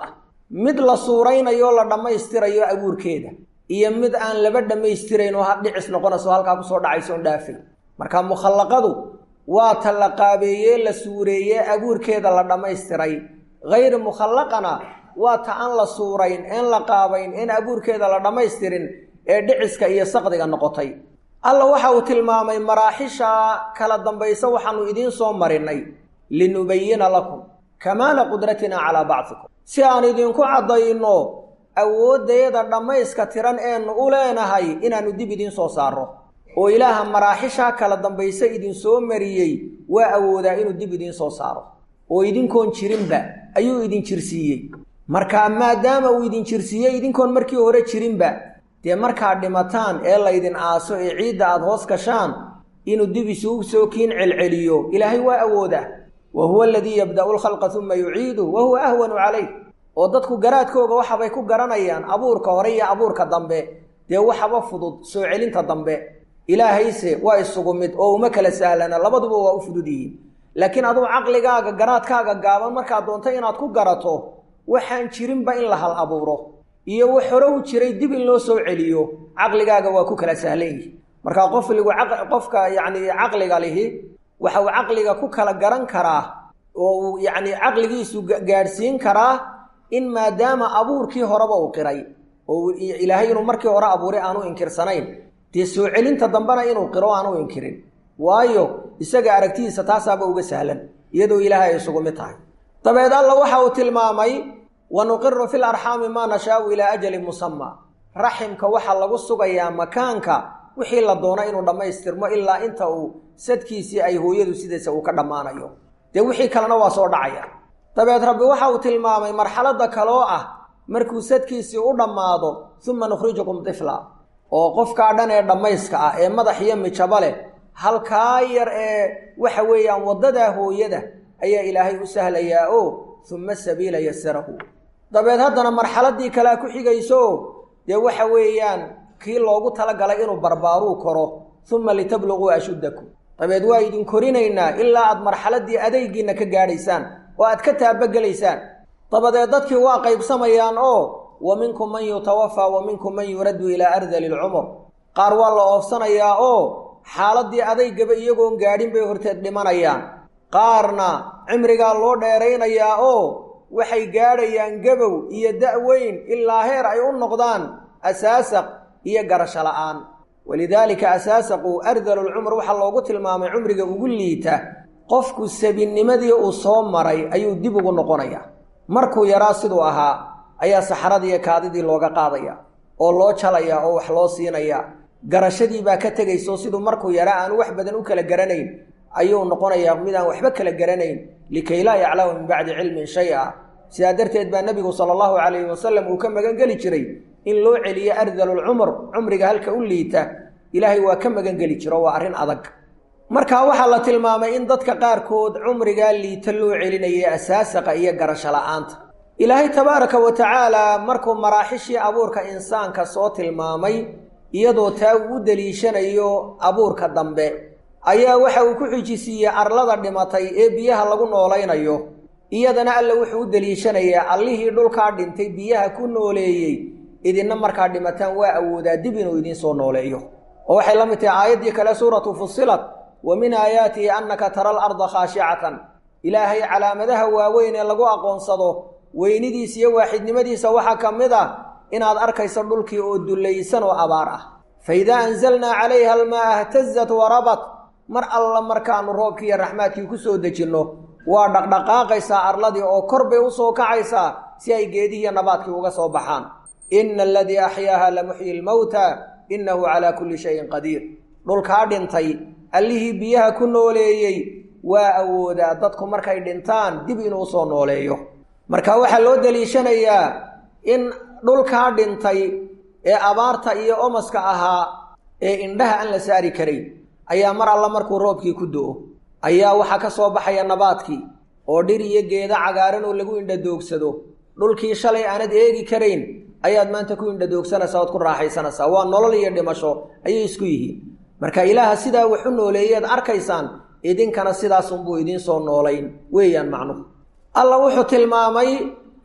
mid la suuraynayo la dhammaystirayo abuurkeeda iyo mid aan laba dhammaystirayn oo dhicis noqonayso halkaa kusoo dhacayso on dhaafay marka mukhallaqadu waa ta la qaabeeyee la suureeyee abuurkeeda la dhammaystiray hayri mukhallaqana waa ta aan la suurayn een la qaabayn een abuurkeeda la dhammaystirin ee dhiciska iyo saqdiga noqotay alla waxa uu tilmaamay maraaxisha kala dambaysa waxaanu idiin soo marinay linubayina lakum kamaala qudratina calaa bacdikum si aan idinku caddayno awooddeeda dhammayska tiran eenu u leenahay inaannu dib idiin soo saarro oo ilaaha maraaxishaa kala dambaysa idinsoo mariyey waa awoodaa inuu dib idiin soo saaro oo idinkoon jirinba ayuu idin jirsiiyey markaa maadaama uu idin jirsiiyey idinkoon markii hore jirinba dee markaad dhimataan ee laydin aaso ee ciidda aada hoos gashaan inuu dib isugu soo kiin celceliyo ilaahay waa awoodaa wa huwa aladii yabda'u lkhalqa uma yuciidu wa huwa ahwanu calayh oo dadku garaadkooga waxabay ku garanayaan abuurka hore iyo abuurka dambe dee waxaba fudud soo celinta dambe ilaahayse waa isugu mid oo uma kala sahlana labaduba waa u fudud yihiin laakiin aduu caqligaaga garaadkaaga gaaban markaad doonto inaad ku garato waxaan jirinba in la hal abuuro iyo wax hore u jiray dib in loo soo celiyo caqligaaga waa ku kala sahlan yihi markaa qofligu qofka yacni caqliga lihi waxa uu caqliga ku kala garan karaa oo uu yacni caqligiisu gaadhsiin karaa in maadaama abuurkii horeba uu qiray oo ilaahay inuu markii hore abuuray aanu inkirsanayn dee soo celinta dambena inuu qiro aanu inkirin waayo isaga aragtidiisa taasaaba uga sahlan iyadoo ilaahay ay isugu mid tahay dabeed alla waxa uu tilmaamay wa nuqiru fi larxaami maa nashaau ilaa ajalin musamaa raximka waxaa lagu sugayaa makaanka wixii la doono inuu dhammaystirmo ilaa inta uu sadkiisii ay hooyadu sidiisa uu ka dhammaanayo dee wixii kalena waa soo dhacaya dabeed rabbi waxa uu tilmaamay marxaladda kaloo ah markuu sadkiisii u dhammaado uma nukhrijukum tifla oo qofkaa dhan ee dhammayska ah ee madax iyo mijaba leh halkaa yar ee waxa weeyaan waddadaa hooyada ayaa ilaahay u sahlayaa oo uma sabiila yasarahu dabeed haddana marxaladdii kalea ku xigayso dee waxa weeyaan kii loogu talagalay inuu barbaaruu koro uma litabluguu ashuddakum dabeed waa idin korinaynaa ilaa aad marxaladdii adaygiinna ka gaadhaysaan oo aad ka taabagelaysaan dabadeed dadkii waa qaybsamayaan oo wa minkum man yutawafaa wa minkum man yuraddu ilaa ardali lcumur qaar waa la oofsanayaa oo xaaladdii adaygaba iyagoon gaadhin bay horteed dhimanayaan qaarna cimrigaa loo dheeraynayaa oo waxay gaadhayaan gabow iyo da-weyn ilaa heer ay u noqdaan asaasaq iyo garasho la'aan walidaalika asaasaqu ardalulcumr waxaa loogu tilmaamay cumriga ugu liita qofku sabinnimadii uu soo maray ayuu dib ugu noqonayaa markuu yaraa siduu ahaa ayaa saxaradii iyo kaadidii looga qaadaya oo loo jalayaa oo wax loo siinayaa garashadii baa ka tegayso siduu markuu yaraa aanu wax badan u kala garanayn ayuu noqonayaa mid aan waxba kala garanayn likay laa yaclamu min bacdi cilmin shay-a sidaa darteed baa nebigu sala allahu calayhi wasalam uu ka magan geli jiray in loo celiyo ardalulcumr cumriga halka u liita ilaahay waa ka magan geli jiro waa arrin adag markaa waxaa la tilmaamay in dadka qaarkood cumrigaa liita loo celinayay asaasaqa iyo garasho la'aanta ilaahay tabaaraka wa tacaala markuu maraaxishii abuurka insaanka soo tilmaamay iyadoo taa uu u deliishanayo abuurka dambe ayaa waxa uu ku xijisiiyey arlada dhimatay ee biyaha lagu noolaynayo iyadana alla wuxuu u deliishanayaa allihii dhulkaa dhintay biyaha ku nooleeyey idinna markaa dhimataan waa awoodaa dib inuu idiin soo nooleeyo oo waxay la mid tahay aayaddii kale suuratu fusilat wa min aayaatihi annaka tara alarda khaashicatan ilaahay calaamadaha waaweyn ee lagu aqoonsado weynidiisa iyo waaxidnimadiisa waxaa ka mid ah inaad arkayso dhulkii oo dullaysan oo abaar ah fa idaa anzalnaa calayha almaa htazat warabat mar alla markaanu roobkii iyo raxmaadkii ku soo dejinno waa dhaqdhaqaaqaysaa arladii oo kor bay u soo kacaysaa si ay geedihiiyo nabaadkii uga soo baxaan ina aladii axyaaha lamuxyi lmowta innahu calaa kulli shayin qadiir dhulkaa dhintay allihii biyaha ku nooleeyey waa awoodaa dadku markay dhintaan dib inuu soo nooleeyo marka waxaa loo deliishanayaa in dhulkaa dhintay ee abaarta iyo omaska ahaa ee indhaha aan la saari karayn ayaa mar alla markuu roobkii ku do-o ayaa waxaa ka soo baxaya nabaadkii oo dhir iyo geeda cagaaran oo lagu indhadoogsado dhulkii shalay aanad eegi karayn ayaad maanta ku indhadoogsanaysaa ood ku raaxaysanaysaa waa nolol iyo dhimasho ayay isku yihiin marka ilaaha sidaa wax u nooleeyeed arkaysaan idinkana sidaasunbuu idiin soo noolayn weeyaan macnuhu alla wuxuu tilmaamay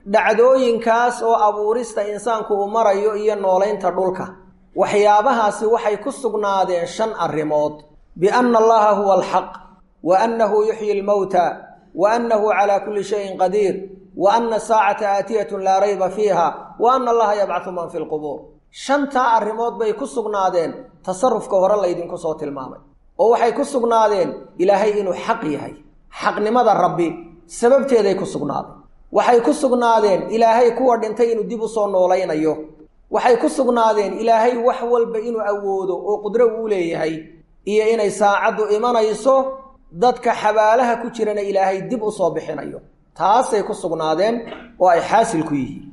dhacdooyinkaas oo abuurista insaanku uu marayo iyo noolaynta dhulka waxyaabahaasi waxay ku sugnaadeen shan arrimood bianna allaha huwa alxaq wa annahu yuxyi lmowta wa annahu calaa kulli shayin qadiir wa anna saacata aatiyatun laa rayba fiiha wa anna allaha yabcahu man fi lqubuur shantaa arrimood bay ku sugnaadeen tasarufka hore laydinku soo tilmaamay oo waxay ku sugnaadeen ilaahay inuu xaq yahay xaqnimada rabbi sababteeday ku sugnaadeen waxay ku sugnaadeen ilaahay kuwa dhintay inuu dib u soo noolaynayo waxay ku sugnaadeen ilaahay wax walba inuu awoodo oo qudro uu leeyahay iyo inay saacaddu imanayso dadka xabaalaha ku jirana ilaahay dib u soo bixinayo taasay ku sugnaadeen oo ay xaasil ku yihiin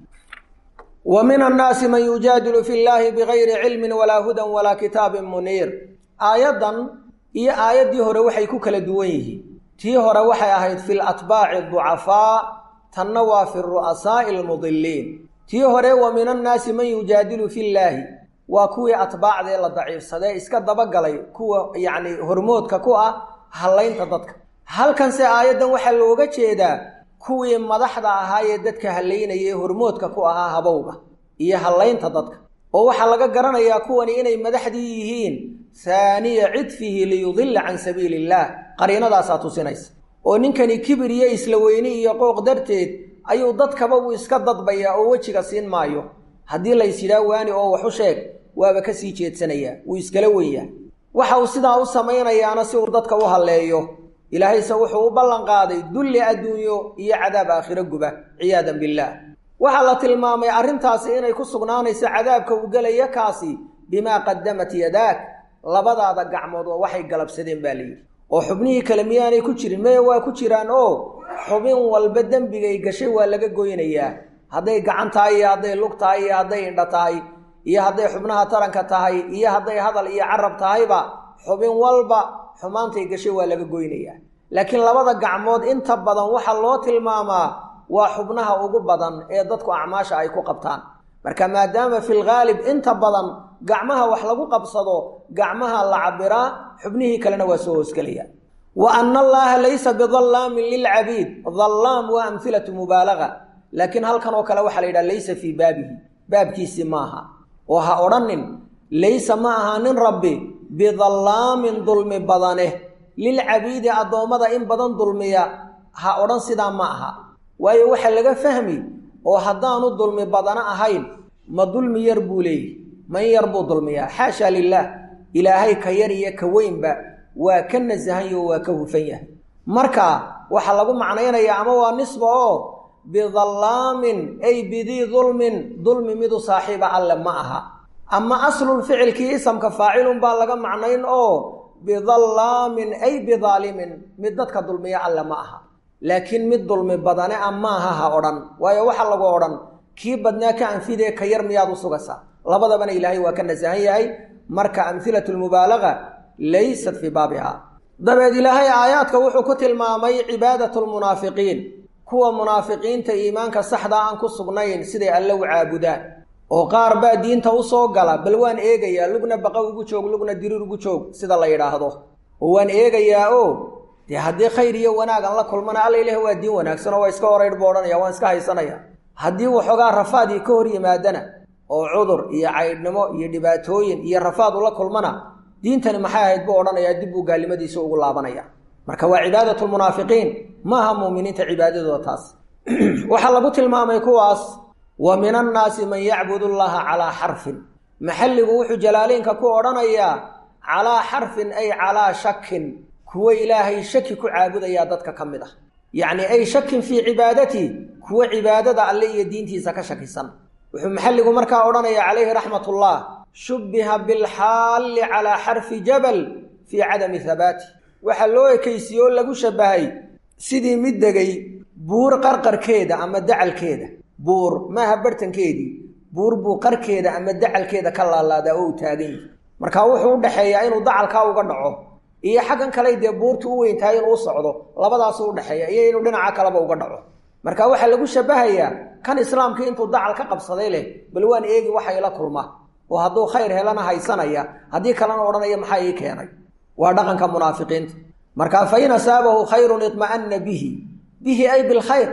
wa min annaasi man yujaadilu fi llaahi bigayri cilmin walaa hudan walaa kitaabin muniir aayaddan iyo aayaddii hore waxay ku kala duwan yihiin tii hore waxay ahayd fi latbaaci ducafaa tanna waa fi ru'asaa'i almudiliin tii hore wa min annaasi man yujaadilu fi llaahi waa kuwii atbaacdee la daciifsadee iska dabagalay kuwa yacni hormoodka ku ah hallaynta dadka halkanse aayaddan waxaa looga jeedaa kuwii madaxda ahaayee dadka hallaynayay hormoodka ku ahaa habowga iyo hallaynta dadka oo waxaa laga garanayaa kuwani inay madaxdii yihiin haaniya cidfihi liyudilla can sabiili illaah qariinadaasaa tusinaysa oo ninkani kibir iyo isla weyni iyo qooq darteed ayuu dadkaba uu iska dadbayaa oo wejiga siin maayo haddii lays yidhaa waani oo wax u sheeg waaba ka sii jeedsanayaa wuu iskala wenyaa waxa uu sidaa u samaynayaana si uu dadka u halleeyo ilaahayse wuxuu u ballanqaaday dulli adduunyo iyo cadaab aakhiro guba ciyaadan billaah waxaa la tilmaamay arrintaasi inay ku sugnaanayso cadaabka uu gelaya kaasi bimaa qadamat yadaak labadaada gacmood waa waxay galabsadeen baa layidhi oo xubnihii kale miyaanay ku jirin meye waa ku jiraan oo xubin walba dembigay gashay waa laga goynayaa hadday gacan tahay iyo hadday lug tahay iyo hadday indha tahay iyo hadday xubnaha taranka tahay iyo hadday hadal iyo carab tahayba xubin walba xumaantay gashay waa laga goynayaa laakiin labada gacmood inta badan waxaa loo tilmaamaa waa xubnaha ugu badan ee dadku acmaasha ay ku qabtaan marka maadaama fi lghaalib inta badan gacmaha wax lagu qabsado gacmaha la cabiraa xubnihii kalena waa soo hoosgelaya wa ana allaha laysa bidallaamin lilcabiid dallaam waa amhilatu mubaalaga laakiin halkan oo kale waxaa la yidhaha laysa fii baabihi baabkiisii maaha oo ha odhanin laysa ma ahaanin rabbi bidallaamin dulmi badane lilcabiidi addoommada in badan dulmiya ha odhan sidaa ma aha waayo waxaa laga fahmi oo haddaanu dulmi badano ahayn ma dulmi yar buu leeyihi man yar buu dulmiyaa xaasha lilaah ilaahay ka yar iyo ka weynba waa ka nasahanyo waa ka hufan yahay marka waxaa lagu macnaynayaa ama waa nisba oo bidallaamin ay bidii dulmin dulmi midu saaxiiba alle ma aha ama aslul ficilkii isamka faacilun baa laga macnayn oo bidallaamin ay bidaalimin mid dadka dulmiya alle ma aha laakiin mid dulmi badane a maaha ha odhan waayo waxaa lagu odhan kii badnaa ka anfidee ka yar miyaad u sugaysaa labadabana ilaahay waa ka nasahan yahay marka amhilatu lmubaalaga laysat fii baabiha dabeed ilaahay aayaadka wuxuu ku tilmaamay cibaadatu lmunaafiqiin kuwa munaafiqiinta iimaanka saxda aan ku sugnayn siday alle u caabudaan oo qaar baa diinta u soo gala bal waan eegayaa lugna baqa ugu joog lugna diriir ugu joog sida la yidhaahdo oo waan eegayaa o dee haddii khayr iyo wanaag aan la kulmana alla ilaah waa diin wanaagsan oo waa iska horeydh buu odhanaya waan iska haysanaya haddii waxoogaa rafaadii ka hor yimaadana oo cudur iyo caydhnimo iyo dhibaatooyin iyo rafaad ula kulmana diintani maxay ahayd buu odhanayaa dib buu gaalnimadiisa ugu laabanaya marka waa cibaadatu lmunaafiqiin maaha muuminiinta cibaadadooda taas waxaa lagu tilmaamay kuwaas wa min annaasi man yacbudu llaha calaa xarfin maxalligu wuxuu jalaaliinka ku odhanayaa calaa xarfin ay calaa shakin kuwo ilaahay shaki ku caabudayaa dadka ka mid ah yacni ay shakin fii cibaadatii kuwo cibaadada alle iyo diintiisa ka shakisan wuxuu maxalligu markaa odhanayaa calayhi raxmatullah shubbiha bilxaalli calaa xarfi jabal fii cadami habaati waxaa loo ekaysiye oo lagu shabbahay sidii mid degay buur qarqarkeeda ama dacalkeeda buur maaha bartankeedii buur buu qarkeeda ama dacalkeeda ka laalaadaa oo u taagan yihi markaa wuxuu u dhexeeyaa inuu dacalkaa uga dhaco iyo xaggan kale dee buurtu u weyn tahay inuu u socdo labadaasuu udhexeeya iyo inuu dhinaca kaleba uga dhaco marka waxaa lagu shabahayaa kan islaamkii intuu dacal ka qabsaday leh bal waan eegi waxa ila kulma oo hadduu khayr helana haysanaya haddii kalena odhanaya maxaa ii keenay waa dhaqanka munaafiqiinta marka fa in asaabahu khayrun idma'anna bihi bihi ay bilkhayr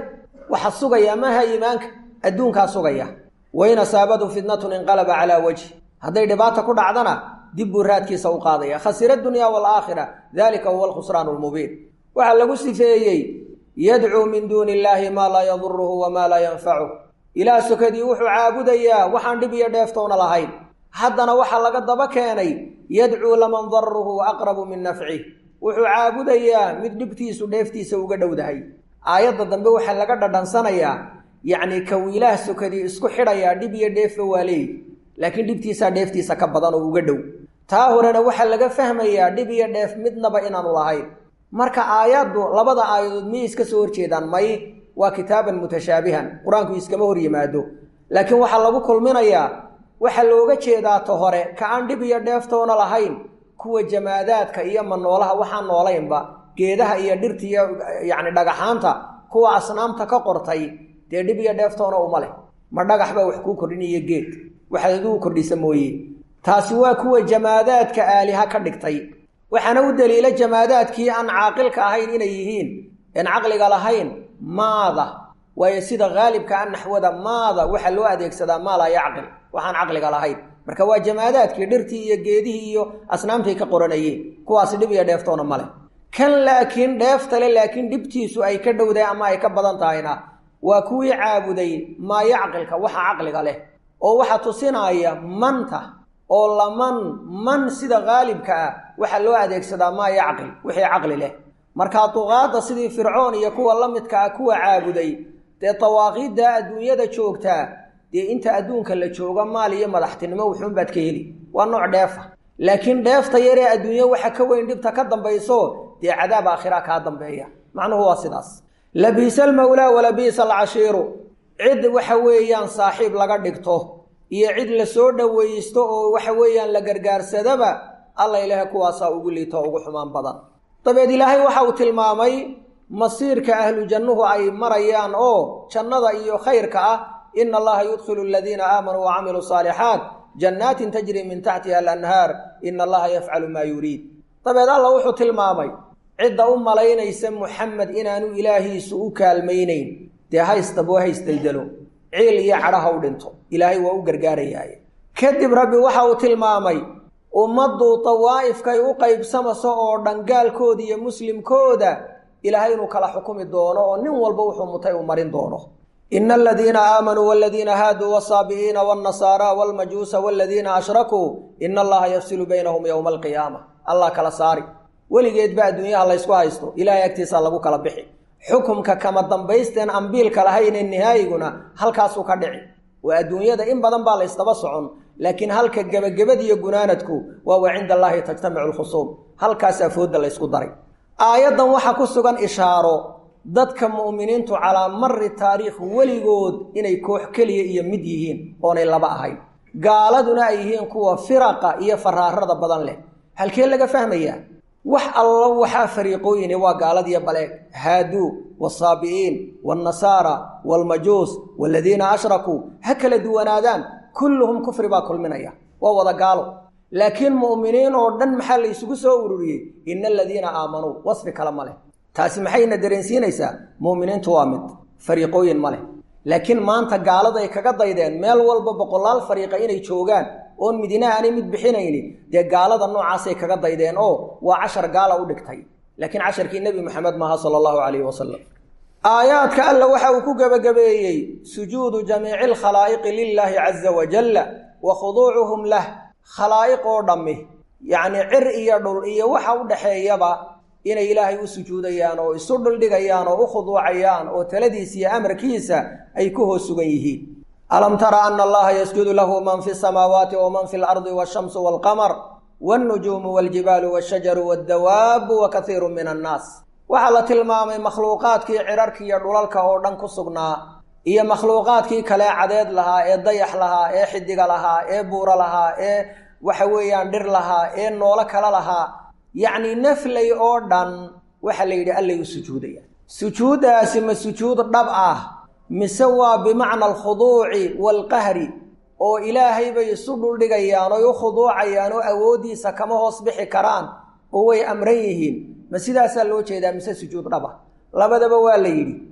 waxa sugaya maaha iimaanka adduunkaa sugaya wain asaabadu fitnatun inqalaba calaa wajhi hadday dhibaata ku dhacdana dib buu raadkiisa u qaadaya khasira dunya waalaakhira dalika huwa alkhusraan lmubiin waxaa lagu sifeeyey yadcuu min duuni illaahi maa laa yaduruhu wamaa laa yanfacuh ilaah sokadii wuxuu caabudayaa waxaan dhib iyo dheeftoona lahayn haddana waxaa laga daba keenay yadcuu laman daruhu aqrabu min nafcih wuxuu caabudayaa mid dhibtiisu dheeftiisa uga dhowdahay aayadda dambe waxaa laga dhadhansanayaa yacnii kaw ilaah sokadii isku xidhayaa dhib iyo dheefba waa leeyi laakiin dhibtiisaa dheeftiisa ka badan oo uga dhow taa horena waxaa laga fahmayaa dhib iyo dheef midnaba inaanu lahayn marka aayaddu labada aayadood miyay iska soo horjeedaan may waa kitaaban mutashaabihan qur-aanku iskama hor yimaado laakiin waxaa lagu kulminayaa waxaa looga jeedaa ta hore ka aan dhib iyo dheeftoona lahayn kuwa jamaadaadka iyo manoolaha waxaan noolaynba geedaha iyo dhirta iyo yacni dhagaxaanta kuwa asnaamta ka qortay dee dhib iyo dheeftoona uma leh ma dhagax baa wax kuu kordhinayo geed waxaad adigu kordhisa mooye taasi waa kuwa jamaadaadka aaliha ka dhigtay waxaana u daliila jamaadaadkii aan caaqilka ahayn inay yihiin een caqliga lahayn maada waayo sida haalibka a naxwada maada waxaa loo adeegsadaa maa laa yacqil waxaan caqliga lahayn marka waa jamaadaadkii dhirtii iyo geedihii iyo asnaamtay ka qoranayeen kuwaasi dhib iyo dheeftoona male kan laakiin dheeftale laakiin dhibtiisu ay ka dhowdahay ama ay ka badan tahayna waa kuwii caabuday maa yacqilka waxa caqliga leh oo waxaa tusinaya manta oo laman man sida haalibka ah waxaa loo adeegsadaa maa yacqil wixii caqli leh markaa duqaadda sidii fircoon iyo kuwa la midka ah kuwa caabuday dee dawaaqiidda adduunyada joogtaa dee inta adduunka la joogo maal iyo madaxtinimo wuxuunbaad ka heli waa nooc dheefa laakiin dheefta yaree adduunye waxa ka weyn dhibta ka dambayso dee cadaab aakhira kaa dambeeya macnuhu waa sidaas labiisa almawlaa walabiisa alcashiiru cid waxa weeyaan saaxiib laga dhigto iyo cid la soo dhowaysto oo waxa weeyaan la gargaarsadaba alla ilaahay kuwaasaa ugu liito ugu xumaan badan dabeed ilaahay waxa uu tilmaamay masiirka ahlu jannuhu ay marayaan oo jannada iyo khayrka ah ina allaha yudkhilu aladiina aamanuu wa camiluu saalixaat jannaatin tajri min taxtiha alanhaar ina allaha yafcalu maa yuriid dabeed alla wuxuu tilmaamay cidda u malaynaysa muxamed inaanu ilaahiisu u kaalmaynayn dee haystabo haystaydalo ciil iyo cadhaha u dhinto ilaahay waa u gargaarayaaye kadib rabbi waxa uu tilmaamay ummaddu dawaa'ifkay u qaybsamaso oo dhan gaalkooda iyo muslimkooda ilaahay inuu kala xukumi doono oo nin walba wuxuu mutay uu marin doono ina aladiina aamanuu waladiina haaduu wasaabi'iina walnasaara walmajuusa waladiina ashrakuu ina allaha yafsilu baynahum yowma alqiyaama allah kala saari weligeedba adduunyaha laysku haysto ilahay agtiisa lagu kala bixi xukumka kama dambaysteen ambiilka lahaynee nihaayiguna halkaasuu ka dhici waa adduunyada in badan baa laysdaba socon laakiin halka gebagabadiiyo gunaanadku waa wa cinda allaahi tajtamicu lkhusuum halkaasaa foodda laysku daray aayaddan waxaa ku sugan ishaaro dadka mu'miniintu calaa mari taariikh weligood inay koox keliya iyo mid yihiin oonay laba ahayn gaaladuna ay yihiin kuwa firaqa iyo faraarada badan leh halkee laga fahmayaa wax allo waxaa fariiqooyini waa gaaladiyo baleeg haaduu wasaabi'iin waannasaara waalmajuus waaladiina ashrakuu ha kala duwanaadaan kulluhum kufri baa kulminaya waa wada gaalo laakiin mu'miniin oo dhan maxaa la isugu soo ururiyey ina aladiina aamanuu wasfi kale ma leh taasi maxayna dareensiinaysaa mu'miniintu waa mid fariiqooyin ma leh laakiin maanta gaaladay kaga daydeen meel walba boqolaal fariiqa inay joogaan oon midina aanay mid bixinayni dee gaalada noocaasay kaga daydeen oo waa cashar gaala u dhigtay laakiin casharkii nebi moxamed maaha sala allahu calayhi wasalam aayaadka alla waxa uu ku gebagabeeyey sujuudu jamiici alkhalaa'iqi lilaahi caza wajalla wa khuduucuhum lah khalaa'iq oo dhammi yacnii cir iyo dhul iyo waxa u dhaxeeyaba inay ilaahay u sujuudayaan oo isu dhuldhigayaan oo u khuduucayaan oo taladiisa iyo amarkiisa ay ku hoos sugan yihiin alam tara ana allaha yasjudu lahu man fi samaawaati waman fi lardi washamsu walqamar walnujuumu waljibaalu washajaru waddawaabu wa kaiiru min annaas waxaa la tilmaamay makhluuqaadkii cirarki iyo dhulalka oo dhan ku sugnaa iyo makhluuqaadkii kalee cadeed lahaa ee dayax lahaa ee xidiga lahaa ee buuro lahaa ee waxa weeyaan dhir lahaa ee noolo kale lahaa yacni naflay oo dhan waxaa la yidhi allay u sujuudayaan sujuuddaasi ma sujuud dhab ah mise waa bimacna alkhuduuci waalqahri oo ilaahay bay isu dhuldhigayaan oy u khuduucayaan oo awooddiisa kama hoos bixi karaan oo way amran yihiin ma sidaasaa loo jeedaa mise sujuud dhab ah labadaba waa la yidhi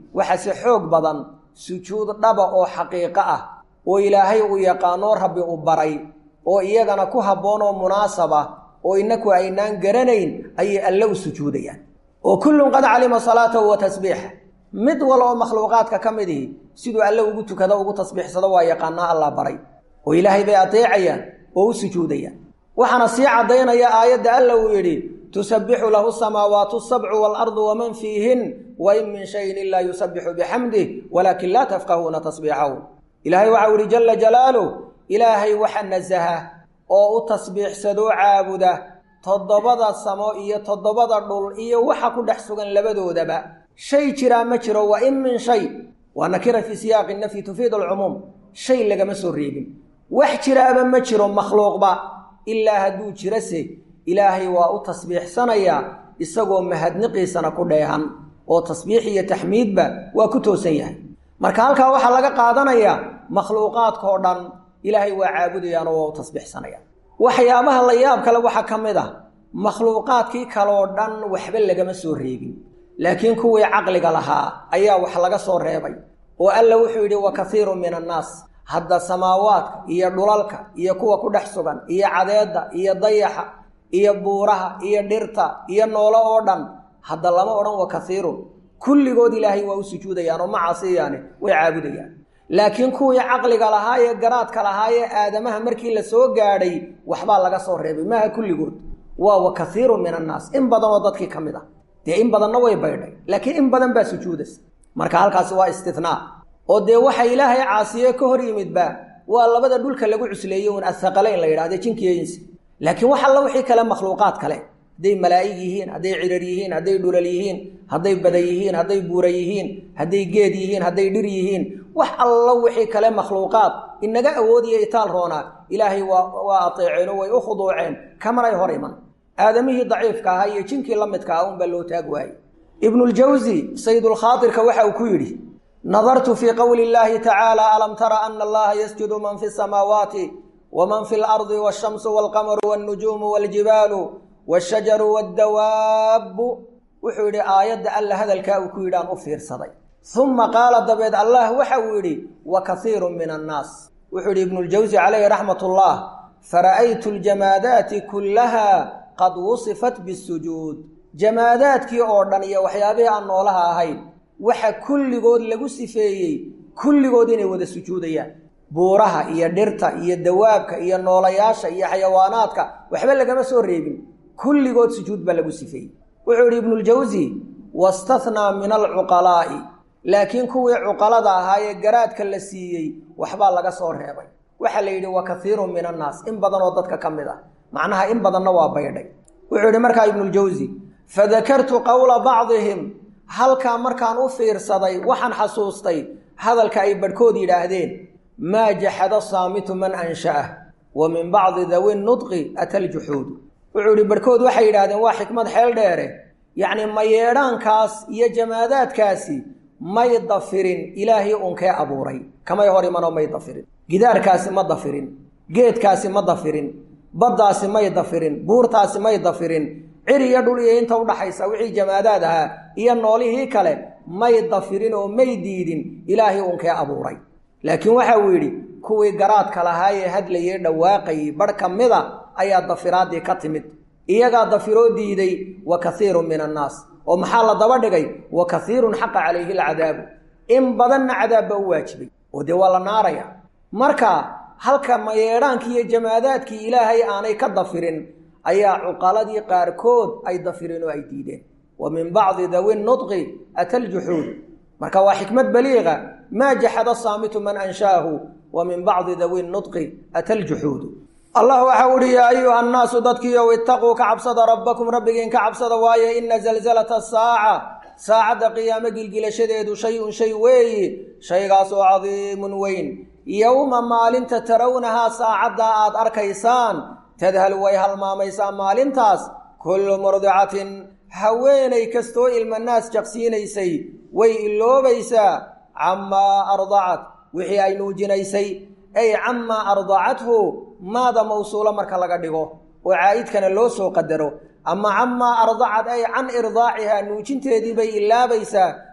waxase xoog badan sujuud dhaba oo xaqiiqo ah oo ilaahay uu yaqaanoo rabbi u baray oo iyagana ku habboon oo munaasaba oo innaku aynaan garanayn ayay alle u sujuudayaan oo kullun qad calima salaatahu wa tasbiixa mid wal oo makhluuqaadka ka mid ihi siduu alle ugu tukado ugu tasbiixsado waa yaqaanaa allah baray oo ilaahay bay adeecayaan oo u sujuudayaan waxaana sii caddaynaya aayadda alla uu yidhi tusabbixu lahu samaawaatu asabcu waalardu waman fiihin wa in min shayin ilaa yusabbixu bixamdih walaakin laa tafqahuuna tasbiixahu ilaahay waxau yidhi jalla jalaaluh ilaahay waxa nasaha oo u tasbiixsadoo caabuda toddobada samo iyo toddobada dhul iyo waxa ku dhex sugan labadoodaba shay jiraa ma jiro wa in min shay waa nakira fii siyaaqi nafyi tufiidu alcumuum shay lagama soo reebin wax jiraaba ma jiro makhluuqba ilaa hadduu jirase ilaahay waa u tasbiixsanayaa isagoo mahadniqiisana ku dheehan oo tasbiix iyo taxmiidba waa ku toosan yahay marka halkaa waxaa laga qaadanayaa makhluuqaadkao dhan ilaahay waa caabudayaanoo waa u tasbiixsanayaan waxyaabaha la yaab kale waxaa ka mid ah makhluuqaadkii kaleoo dhan waxba lagama soo reebin laakiin kuwii caqliga lahaa ayaa wax laga soo reebay oo alla wuxuu yidhi wa kaiirun min annaas hadda samaawaadka iyo dhulalka iyo kuwa ku dhex sugan iyo cadeedda iyo dayaxa iyo buuraha iyo dhirta iyo noolo oo dhan hadda lama odhan wa kaiirun kulligood ilaahay waa u sujuudayaan oo ma casiyaane way caabudayaan laakiin kuwii caqliga lahaa ee garaadka lahaa ee aadamaha markii la soo gaadhay waxbaa laga soo reebay maaha kulligood waa wa kaiirun min annaas in badanoo dadkii ka mid ah dee in badanna way baydhay laakiin in badan baa sujuudaysa marka halkaasi waa istinaa oo dee waxa ilaahay caasiye ka hor yimidba waa labada dhulka lagu cusleeyey un athaqalayn la yidhahde jinkiyo insi laakiin wax alla wixii kale makhluuqaad kale hadday malaa'ig yihiin hadday cirar yihiin hadday dhulal yihiin hadday bada yihiin hadday buura yihiin hadday geed yihiin hadday dhir yihiin wax alla wixii kale makhluuqaad inaga awoodiya itaal roonaa ilaahay waa waa ateeceen oo way u khuduuceen kamanay hor iman aadamihii daciifka ahaa iyo jinkii la midka ah unbaa loo taag waayey ibnuljawsi saydulkhaatirka waxa uu ku yidhi nadartu fii qowli illaahi tacaala alam tara ana allaha yasjudu man fi samaawaati waman fi lardi waashamsu walqamaru walnujuumu waljibaalu waashajaru waaddawaabbu wuxuu yidhi aayadda alla hadalkaa uu ku yidhi aan u fiirsaday uma qaala dabeed allah waxa uu yidhi wa kaiirun min annaas wuxuu yidhi ibnuljawsi calayhi raxmat ullah fara'aytu ljamaadaati kullaha qad wusifat bisujuud jamaadaadkii oo dhan iyo waxyaabihii aan noolaha ahayn waxa kulligood lagu sifeeyey kulligood inay wada sujuudayaan buuraha iyo dhirta iyo dawaabka iyo noolayaasha iyo xayawaanaadka waxba lagama soo reebin kulligood sujuud baa lagu sifeeyey wuxuu yidhi ibnuljawsi wastathnaa min alcuqalaa'i laakiin kuwii cuqalada ahaa ee garaadka la siiyey waxbaa laga soo reebay waxaa la yidhi wa kaiirun min annaas in badan oo dadka ka mid ah macnaha in badanna waa baydhay wuxuu yidhi markaa ibnuljawsi fadakartu qowla bacdihim halkaa markaan u fiirsaday waxaan xasuustay hadalka ay badhkood yidhaahdeen maa jaxada saamitu man ansha'ah wa min bacdi dawi nudqi ataljuxuudu wuxuu yidhi badhkood waxay yidhahdeen waa xikmad xeel dheere yacni mayeedhaankaas iyo jamaadaadkaasi may dafirin ilaahii unkee abuuray kamay hor imanoo may dafirin gidaarkaasi ma dafirin geedkaasi ma dafirin baddaasi may dafirin buurtaasi may dafirin cir iyo dhul iyo inta udhaxaysa wixii jamaadaad ahaa iyo noolihii kale may dafirin oo may diidin ilaahii unkee abuuray laakiin waxa uu yidhi kuwii garaadka lahaa ee hadlayay dhawaaqayay badh ka mida ayaa dafiraaddii ka timid iyagaa dafiroo diiday wa kaiirun min annaas oo maxaa la daba dhigay wa kaiirun xaqa calayhi alcadaabu in badanna cadaab baa u waajibay oo dee waa la naaraya marka halka mayeedhaankii iyo jamaadaadkii ilaahay aanay ka dafirin ayaa cuqaladii qaarkood ay dafireen oo ay diideen wa min bacdi dawi nudqi ataljuxuud marka waa xikmad baliiqa maa jaxada saamitu man anshaahu wa min bacdi dawi nudqi ataljuxuudu allah waxau uhi yaa ayuha annaasu dadkiiow itaquu ka cabsada rabbakum rabbigiin ka cabsada waaye ina zalzalata asaaca saacadda qiyaamo gilgilashadeedu shay-un shay weeyi shaygaasoo cadiimun weyn yowma maalinta tarawnahaa saacaddaa aad arkaysaan tadhalu way halmaamaysaa maalintaas kullu murdicatin haweenay kastoo ilmanaas jaqsiinaysay way iloobaysaa camaa ardacat wixii ay nuujinaysay ay camaa ardacathu maada mawsuulo marka laga dhigo oo caa'idkana loo soo qadaro ama camaa ardacat ay can irdaacihaa nuujinteedii bay ilaabaysaa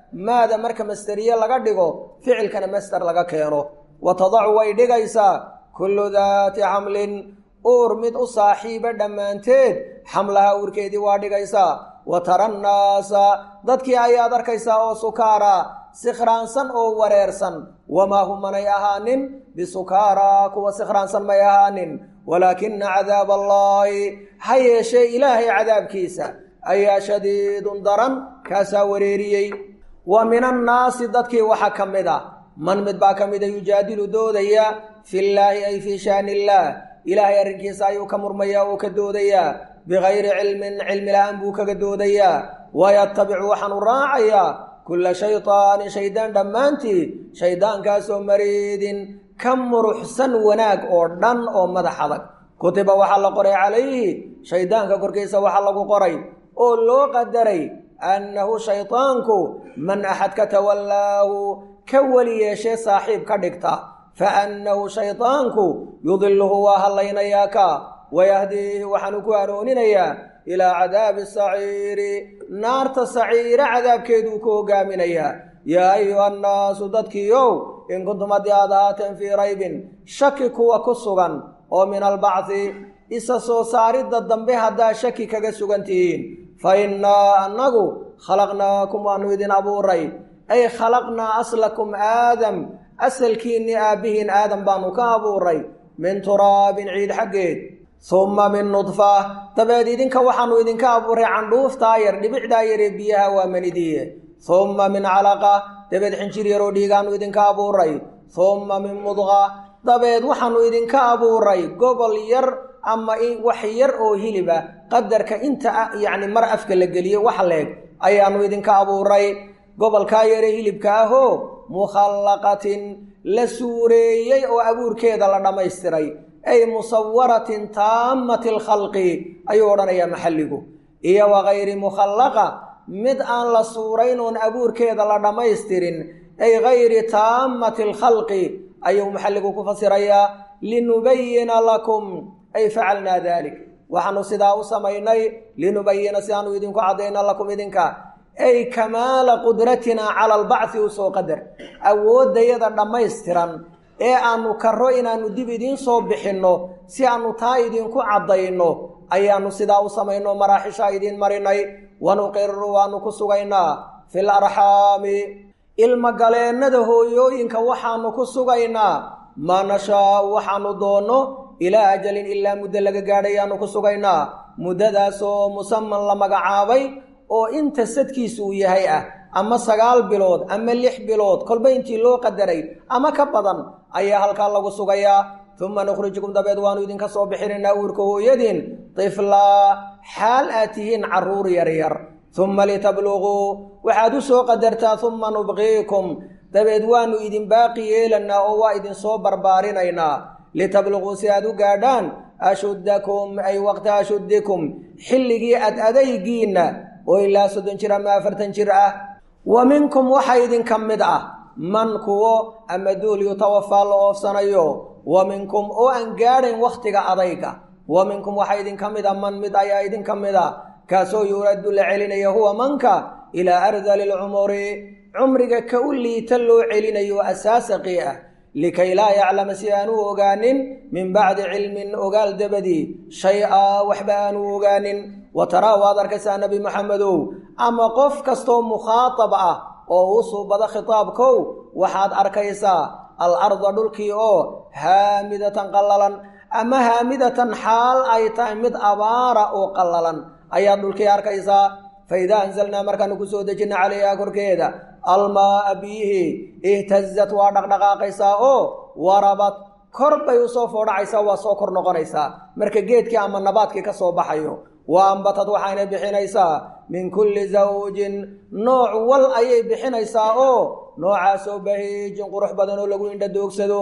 maada marka masteriye laga dhigo ficilkana master laga keeno wa tadacu way dhigaysaa kullu daati xamlin uur mid u saaxiiba dhammaanteed xamlaha uurkeedii waa dhigaysaa wa tara nnaasa dadkii ayaad arkaysaa oo sukaara sikhraansan oo wareersan wamaa hum manay ahaanin bisukaaraa kuwa sikhraansan may ahaanin walaakina cadaab allaahi ha yeeshee ilaahay cadaabkiisa ayaa shadiidun daran kaasaa wareeriyey wa min annaasi dadkii waxaa ka mid ah man mid baa ka mida yujaadilu doodaya fillaahi ay fii shaani illaah ilaahay arrinkiisa ayuu ka murmayaa oo ka doodayaa bikayri cilmin cilmi la-aan buu kaga doodayaa wayatabicu waxaanu raacayaa kulla shaydaanin shaydaan dhammaantii shayddaankaasoo mariidin ka muruxsan wanaag oo dhan oo madax adag kutiba waxaa la qoray calayhi shayddaanka korkiisa waxaa lagu qoray oo loo qadaray annahu shaydaanku man axad ka tawallaahu ka weli yeeshee saaxiib ka dhigta fa annahu shaydaanku yudiluhu waa hallaynayaa ka wayahdiihi waxaanu ku hanuuninayaa ilaa cadaabi saciiri naarta saciire cadaabkeeduu ku hogaaminayaa yaa ayuha annaasu dadkiiow in kuntum haddii aad ahaateen fii raybin shaki kuwa ku sugan oo min albacdi isa soo saaridda dambe haddaa shaki kaga sugan tihiin fa innaa annagu khalaqnaakum waanu idin abuuray ay khalaqnaa aslakum aadam asalkiinni aabbihiin aadam baanu ka abuuray min turaabin ciid xaggeed humma min nudfa dabeed idinka waxaanu idinka abuuray candhuuftaa yar dhibicdaa yaree biyaha waa manidiye humma min calaqa dabeed xinjir yaroo dhiigaanu idinka abuuray humma min mudqa dabeed waxaanu idinka abuuray gobol yar ama wax yar oo hiliba qadarka inta yacni mar afka la geliyo wax leeg ayaanu idinka abuuray gobolkaa yare hilibka ahoo mukhallaqatin la suureeyey oo abuurkeeda la dhammaystiray ay musawaratin taammati alkhalqi ayuu odhanayaa maxalligu iyo wakayri mukhallaqa mid aan la suurayn oon abuurkeeda la dhammaystirin ay gayri taammati alkhalqi ayuu maxalligu ku fasirayaa linubayina lakum ay facalnaa dalik waxaanu sidaa u samaynay linubayina si aanu idinku caddayna lakum idinka ay kamaala qudratinaa cala albacthi u soo qadar awooddayada dhammaystiran ee aanu karro inaannu dib idiin soo bixinno si aannu taa idinku caddayno ayaannu sidaa u samayno maraaxishaa idiin marinay wanuqiru waannu ku sugaynaa fil arxaami ilmagaleennada hooyooyinka waxaannu ku sugaynaa maa nashaau waxaannu doonno ilaa ajalin ilaa muddo laga gaadhayaannu ku sugaynaa muddadaasoo musaman la magacaabay oo inta sadkiisu uu yahay ah ama sagaal bilood ama lix bilood kolba intii loo qadaray ama ka badan ayaa halkaa lagu sugayaa uma nukhrijukum dabeed waannu idinka soo bixinaynaa uurka hooyadiin tiflaa xaal aad tihiin carruur yaryar uma litabluguu waxaad u soo qadartaa uma nubqiikum dabeed waannu idin baaqi yeelanaa oo waa idinsoo barbaarinaynaa litabluguu si aad u gaadhaan ashuddakum ay waqta ashuddikum xilligii ad adaygiinna oo ilaa soddon jir ama afartan jir ah wa minkum waxaa idinka mid ah man kuwo ama duul yutawafaa la oofsanayo wa minkum oo aan gaadhayn wakhtiga adayga wa minkum waxaa idinka mid a man mid ayaa idinka mid a kaasoo yuraddu la celinaya huwa manka ilaa ardali lcumuri cumriga ka u liita loo celinayo asaasaqii ah likay laa yaclama si aanu ogaanin min bacdi cilmin ogaal dabadii shay-a waxba aanu ogaanin wa taraa waad arkaysaa nebi maxamedow ama qof kastoo mukhaatab ah oo u suubada khitaabkow waxaad arkaysaa al arda dhulkii oo haamidatan qallalan ama haamidatan xaal ay tahay mid abaara oo qallalan ayaad dhulkii arkaysaa fa idaa anzalnaa markaanu ku soo dejina calayhaa korkeeda almaaa biyihii ihtazat waa dhaqdhaqaaqaysaa oo warabad kor bay usoo foodhacaysaa waa soo kor noqonaysaa marka geedkii ama nabaadkii ka soo baxayo wa ambatad waxaynay bixinaysaa min kulli zawjin nooc wal ayay bixinaysaa oo noocaasoo bahiijin qurux badan oo lagu indha doogsado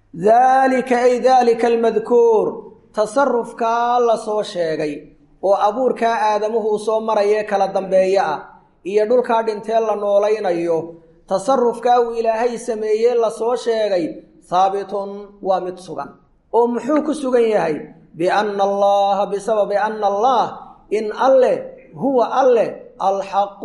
daalika ay daalika almadkuur tasarufkaa la soo sheegay oo abuurkaa aadamuhu uu soo marayee kala dambeeye ah iyo dhulkaa dhintee la noolaynayo tasarufkaa uu ilaahay sameeyee lasoo sheegay haabitun waa mid sugan oo muxuu ku sugan yahay bianna allaha bisababi anna allah in alleh huwa alleh alxaqu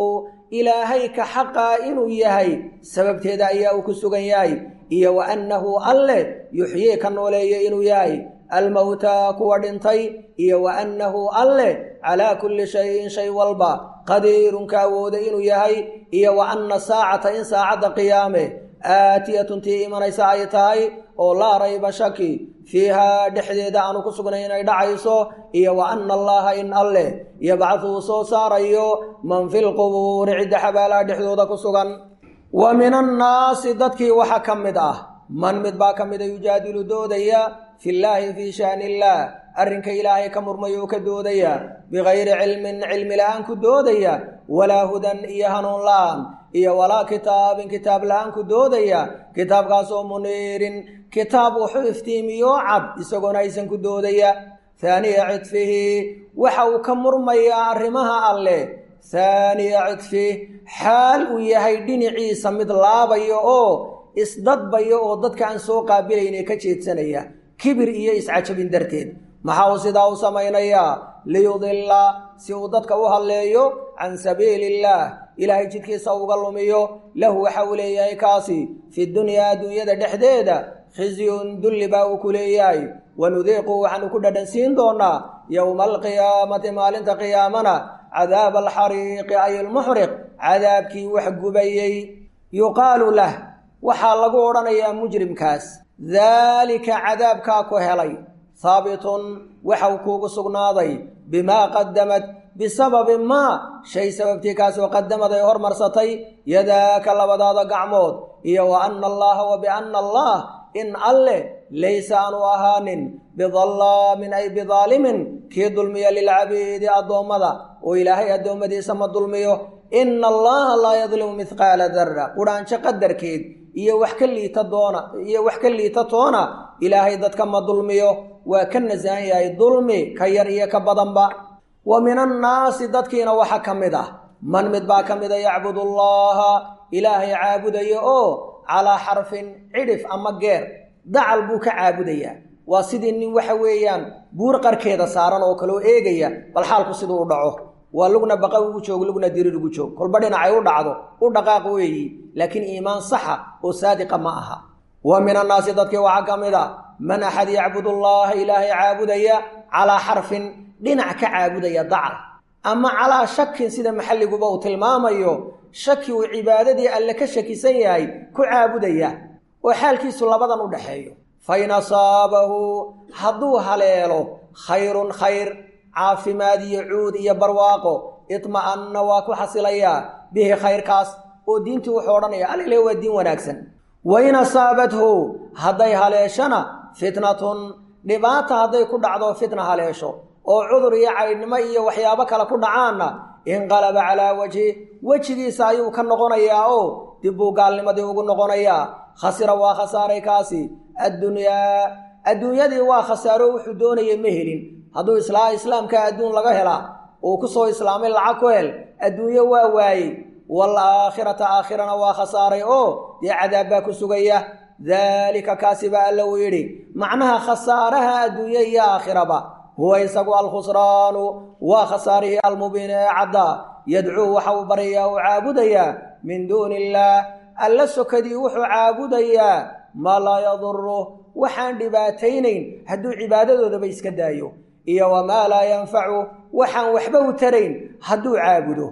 ilaahay ka xaqaa inuu yahay sababteeda ayaa uu ku sugan yahay iyo wa annahu alle yuxyii ka nooleeyo inuu yahay almowtaa kuwa dhintay iyo wa annahu alle calaa kulli shayin shay walba qadiirun ka awooda inuu yahay iyo wa anna saacata in saacadda qiyaame aatiyatun tii imanaysa ay tahay oo laa rayba shaki fiihaa dhexdeeda aanu ku sugnay inay dhacayso iyo wa anna allaha in alleh yabcaduu soo saarayo man fi lqubuuri cidda xabaalaha dhexdooda ku sugan wa min annaasi dadkii waxaa ka mid ah man mid baa ka mida yujaadilu doodaya fillaahi fii shaani illaah arrinka ilaahay ka murmaya oo ka doodaya bikayri cilmin cilmi la-aan ku doodaya walaa hudan iyo hanuun la-aan iyo walaa kitaabin kitaab la-aan ku doodaya kitaabkaasoo muniirin kitaab wuxuu iftiimiyo cad isagoona aysan ku doodaya haaniya cidfihi waxa uu ka murmayaa arrimaha alleh haaniya cidfih xaal uu yahay dhinaciisa mid laabaya oo isdadbaya oo dadka aan soo qaabilayne ka jeedsanaya kibir iyo iscajabin darteed maxaa uu sidaa u samaynayaa liyudilla si uu dadka u halleeyo can sabiili illaah ilaahay jidkiisa uga lumiyo lahu waxa uu leeyahay kaasi fi dunyaa adduunyada dhexdeeda khizyun dulli baa uu ku leeyahay wanudiiqu waxaanu ku dhadhansiin doonaa yowma alqiyaamati maalinta qiyaamana cadaaba alxariiqi ay almuxriq cadaabkii wax gubayey yuqaalu lah waxaa lagu odhanayaa mujrimkaas daalika cadaabkaa ku helay haabitun waxau kuugu sugnaaday bimaa qadamad bisababi maa shay sababtii kaasoo qadamad ay hormarsatay yadaaka labadaada gacmood iyo wa anna allaha wa bianna allah in alleh laysa aanu ahaanin bidallaamin ay bidaalimin kii dulmiya lilcabiidi addoommada oo ilaahay addoommadiisa ma dulmiyo ina allaha laa yadlimu mihqaala darra qudhaanjo qadarkeed iyo wax ka liita doona iyo wax ka liita toona ilaahay dadka ma dulmiyo waa ka nasahan yahay dulmi ka yar iyo ka badanba wa min annaasi dadkiina waxaa ka mid ah man mid baa ka mida yacbudu allaha ilaahay caabudaya oo calaa xarfin cidhif ama geer dacal buu ka caabudayaa waa sidii nin waxa weeyaan buur qarkeeda saaran oo kaleo eegaya bal xaalku siduu u dhaco waa lugna baqa ugu joog lugna dirir ugu joog kolba dhinacay u dhacdo u dhaqaaq weeyi laakiin iimaan saxa oo saadiqa ma aha wa min annaasi dadkii waxaa ka mid a man axad yacbud allaha ilaahay caabudaya calaa xarfin dhinac ka caabudaya dacal ama calaa shakin sida maxalliguba uu tilmaamayo shaki uu cibaadadii alle ka shakisan yahay ku caabudaya oo xaalkiisu labadan u dhaxeeyo fa in asaabahu hadduu haleelo khayrun khayr caafimaad iyo cuud iyo barwaaqo itma'anna waa ku xasilayaa bihi khayrkaas oo diintii wuxuu odhanaya alile waa diin wanaagsan wa in asaabathu hadday haleeshana fitnatun dhibaata hadday ku dhacdo fitna haleesho oo cudur iyo caydhnimo iyo waxyaabo kale ku dhacaanna inqalaba calaa wajhi wejigiisa ayuu ka noqonayaa oo dib buu gaalnimadii ugu noqonayaa khasira waa khasaaray kaasi addunyaa adduunyadii waa khasaaro wuxuu doonaya ma helin hadduu islaa islaamka adduun laga helaa uu ku soo islaamay lacag ku hel adduunyo waa waayey waalaakhirata aakhirana waa khasaaray oo dee cadaab baa ku sugaya daalika kaasi baa alla uu yidhi macnaha khasaaraha adduunye iyo aakhiraba huwa isagu alkhusraanu waa khasaarihii almubiin ee caddaa yadcuu waxa uu baryayaa uu caabudayaa min duuni illaah alla sokadii wuxuu caabudayaa maa laa yaduru waxaan dhibaataynayn hadduu cibaadadoodaba iska daayo iyo wamaa laa yanfacu waxaan waxba u tarayn hadduu caabudo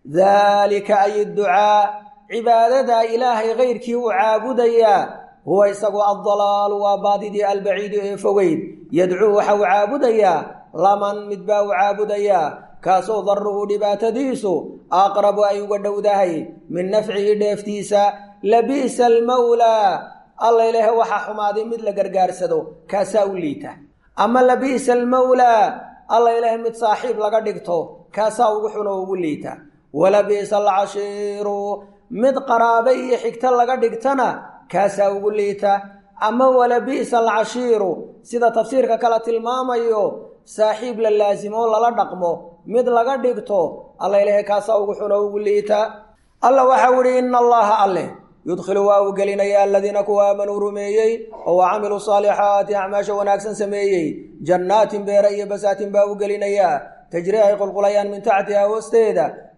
daalika ay ducaa cibaadadaa ilaahay kayrkii uu caabudayaa huwa isagu addalaalu waa baadidii albaciidu ee fogeyd yadcuu waxa uu caabudayaa laman mid baa uu caabudayaa kaasoo daruhu dhibaatadiisu aqrabu ay uga dhowdahay min nafcihi dheeftiisa labi'sa almawlaa alla ilaahe waxaa xumaaday mid la gargaarsado kaasaa u liita ama labi'sa almawlaa alla ilaahe mid saaxiib laga dhigto kaasaa ugu xun oo ugu liita walabi'sa alcashiiru mid qaraabe iyo xigto laga dhigtana kaasaa ugu liita ama walabi'sa alcashiiru sida tafsiirka kale tilmaamayo saaxiib la laasimo lala dhaqmo mid laga dhigto alla ilaahe kaasaa ugu xun oo ugu liita alla waxau ihi ina allaha alleh yudkhilu waa uu gelinaya aladiina kuwa aamanuu rumeeyey oo wa camiluu saalixaati acmaasha wanaagsan sameeyey jannaatin beera iyo basaatin baa u gelinayaa tajri ay qulqulayaan min taxtiha hoosteeda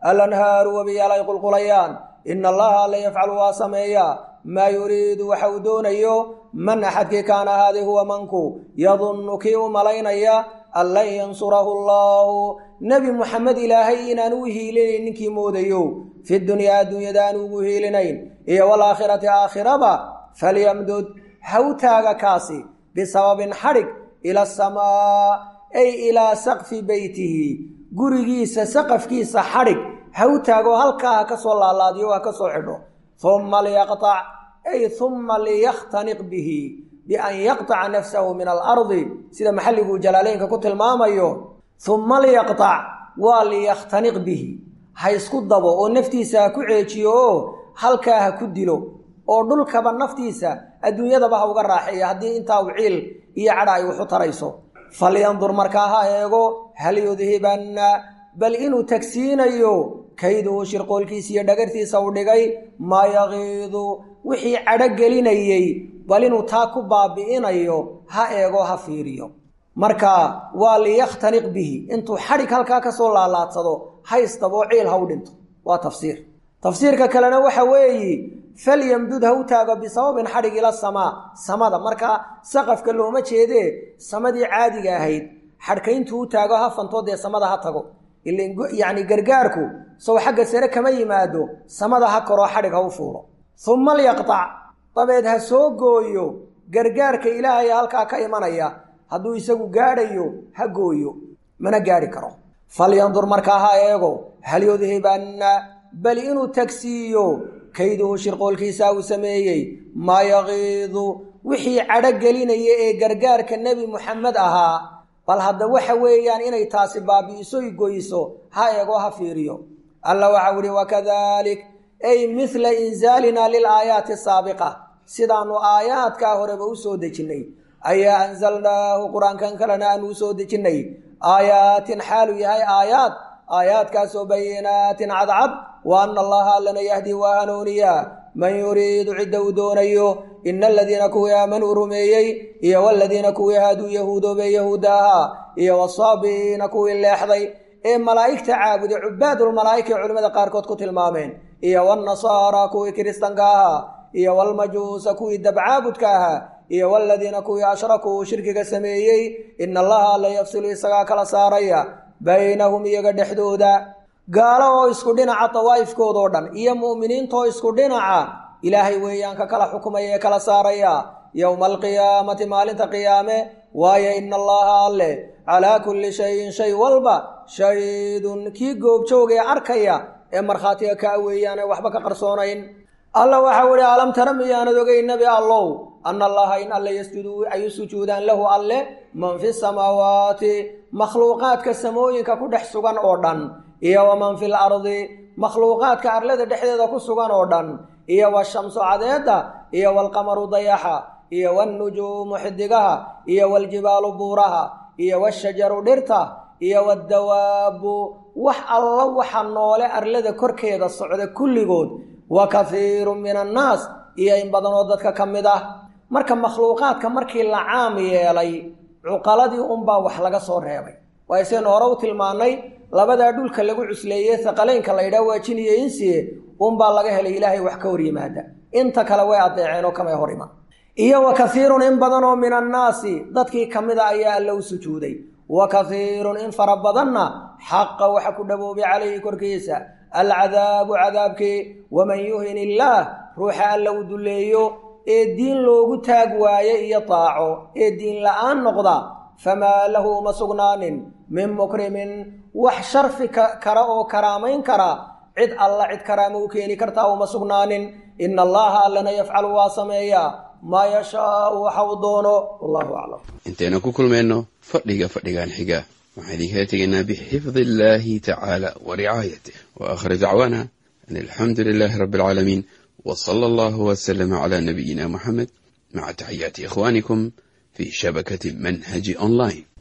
alanhaaru webiyaal ay qulqulayaan ina allaha alla yafcalu waa sameeyaa maa yuriidu waxa uu doonayo man axadkii kaana ahaaday huwa manku yadunnu kii u malaynaya an lan yansurahu allaahu nebi muxamed ilaahay inaan u hiilinayn ninkii moodayo fi dunyaa adduunyada aan ugu hiilinayn iyo walaakhirati aakhiraba falyamdud ha u taaga kaasi bisababin xadhig ila asamaa ay ilaa saqfi beytihi gurigiisa saqafkiisa xadhig ha u taago halkaa ha ka soo laalaadiyo ha ka soo xidho humma liyaqtac ay humma liyakhtaniq bihi bian yaqtaca nafsahu min alardi sida maxalliguu jalaaleynka ku tilmaamayo humma liyaqtac waa liyakhtaniq bihi ha isku dabo oo naftiisa ha ku ceejiyo oo halkaa ha ku dilo oo dhulkaba naftiisa adduunyadaba ha uga raaxeeya haddii intaa u ciil iyo cadha ay waxu tarayso falyandur markaa ha eego hal yudhibanna bal inuu tagsiinayo kayduhu shirqoolkiisa iyo dhagartiisa u dhigay maa yaqiidu wixii cadho gelinayey bal inuu taa ku baabi'inayo ha eego ha fiiriyo marka waa liyakhtaniq bihi intuu xadhig halkaa ka soo laalaadsado haystaboo ciil ha u dhinto waa tafsiir tafsiirka kalena waxa weeyi falyamdud ha u taago bisababin xadhig ila samaa samada markaa saqafka looma jeedee samadii caadiga ahayd xadhkayntuu u taago ha fantoo dee samada ha tago yacni gargaarku sow xagga sare kama yimaado samada ha koroo xadhig ha u fuulo humma lyaqtac dabeed ha soo gooyo gargaarka ilaahay halkaa ka imanaya hadduu isagu gaadhayo ha gooyo mana gaadhi karo falyandur markaa ha eego hal yudhibanna bal inuu tagsiiyo kayduhu shirqoolkiisa uu sameeyey maa yaqiidu wixii cadho gelinaya ee gargaarka nebi muxamed ahaa bal hadda waxa weeyaan inay taasi baabi'isoy goyso ha eego ha fiiriyo alla waxau ihi wakadalik ay mithla inzaalina lilaayaati asaabiqa sidaannu aayaadkaa horeba u soo dejinnay ayaa anzalnaahu qur-aankan kalena aanu u soo dejinnay aayaatin xaalu yahay aayaad aayaadkaasoo bayinaatin cadcad wa anna allaha allana yahdi waa hanuuniyaa man yuriidu cidda uu doonayo ina aladiina kuwii aamanuu rumeeyey iyo waladiina kuwii haaduu yahuudoobee yahuudda ahaa iyo wasaabi'iina kuwii leexday ee malaa'igta caabuday cubaadulmalaa'ika ee culimmada qaarkood ku tilmaameen iyo walnasaara kuwii kiristanka ahaa iyo walmajuusa kuwii dabcaabudka ahaa iyo waladiina kuwii ashrakuu shirkiga sameeyey ina allaha alla yafsilu isagaa kala saaraya baynahum iyaga dhexdooda gaalo oo isku dhinaca dawaa'ifkoodoo dhan iyo mu'miniintaoo isku dhinaca ilaahay weeyaan ka kala xukumaya ee kala saaraya yowma alqiyaamati maalinta qiyaame waayo ina allaha alle calaa kulli shayin shay walba shahiidun kii goobjoogee arkaya ee markhaatiga kaa weeyaan ee waxba ka qarsoonayn alla waxau ihi alam tara miyaanad ogay nebi allow ana allaha in alle yasjudu ay u sujuudaan lahu alle man fi samaawaati makhluuqaadka samooyinka ku dhex sugan oo dhan iyo waman fi lardi makhluuqaadka arlada dhexdeeda ku sugan oo dhan iyo washamsu cadeedda iyo walqamaru dayaxa iyo walnujuumu xidigaha iyo waljibaalu buuraha iyo washajaru dhirta iyo waddawaabu wax alla waxa noole arlada korkeeda socda kulligood wa kahiirun min annaas iyo in badanoo dadka ka mid ah marka makhluuqaadka markii la caam yeelay cuqaladii unbaa wax laga soo reebay waayo saynu hore u tilmaannay labadaa dhulka lagu cusleeye haqaleynka la yidhaha waa jin iyo insiye unbaa laga helay ilaahay wax ka hor yimaada inta kale way adeeceen oo kamay hor iman iyo wa kahiirun in badanoo min annaasi dadkii ka mida ayaa alla u sujuuday wa kahiirun in fara badanna xaqa waxa ku dhaboobay calayhi korkiisa alcadaabu cadaabkii waman yuhin illaah ruuxa alla u dulleeyo ee diin loogu taag waaye iyo taaco ee diin la'aan noqda famaa lahu uma sugnaanin min mukrimin wax sharfi kara oo karaamayn kara cid alla cid karaama u keeni kartaa uma sugnaanin ina allaha allana yafcalu waa sameeyaa maa yashaau waxa uu doono wallahu aclam intaynu ku kulmayno fadhiga fadhigan xiga waxaan idinkala tegaynaa bixifdi illaahi tacaala wa ricaayatih wa aakhir dacwaana an alxamdu lilaahi rabbi alcaalamiin w sala allahu waslama cala nabiyina muxamed maca taxiyaati ikhwaanikum fi shabakati manhaji online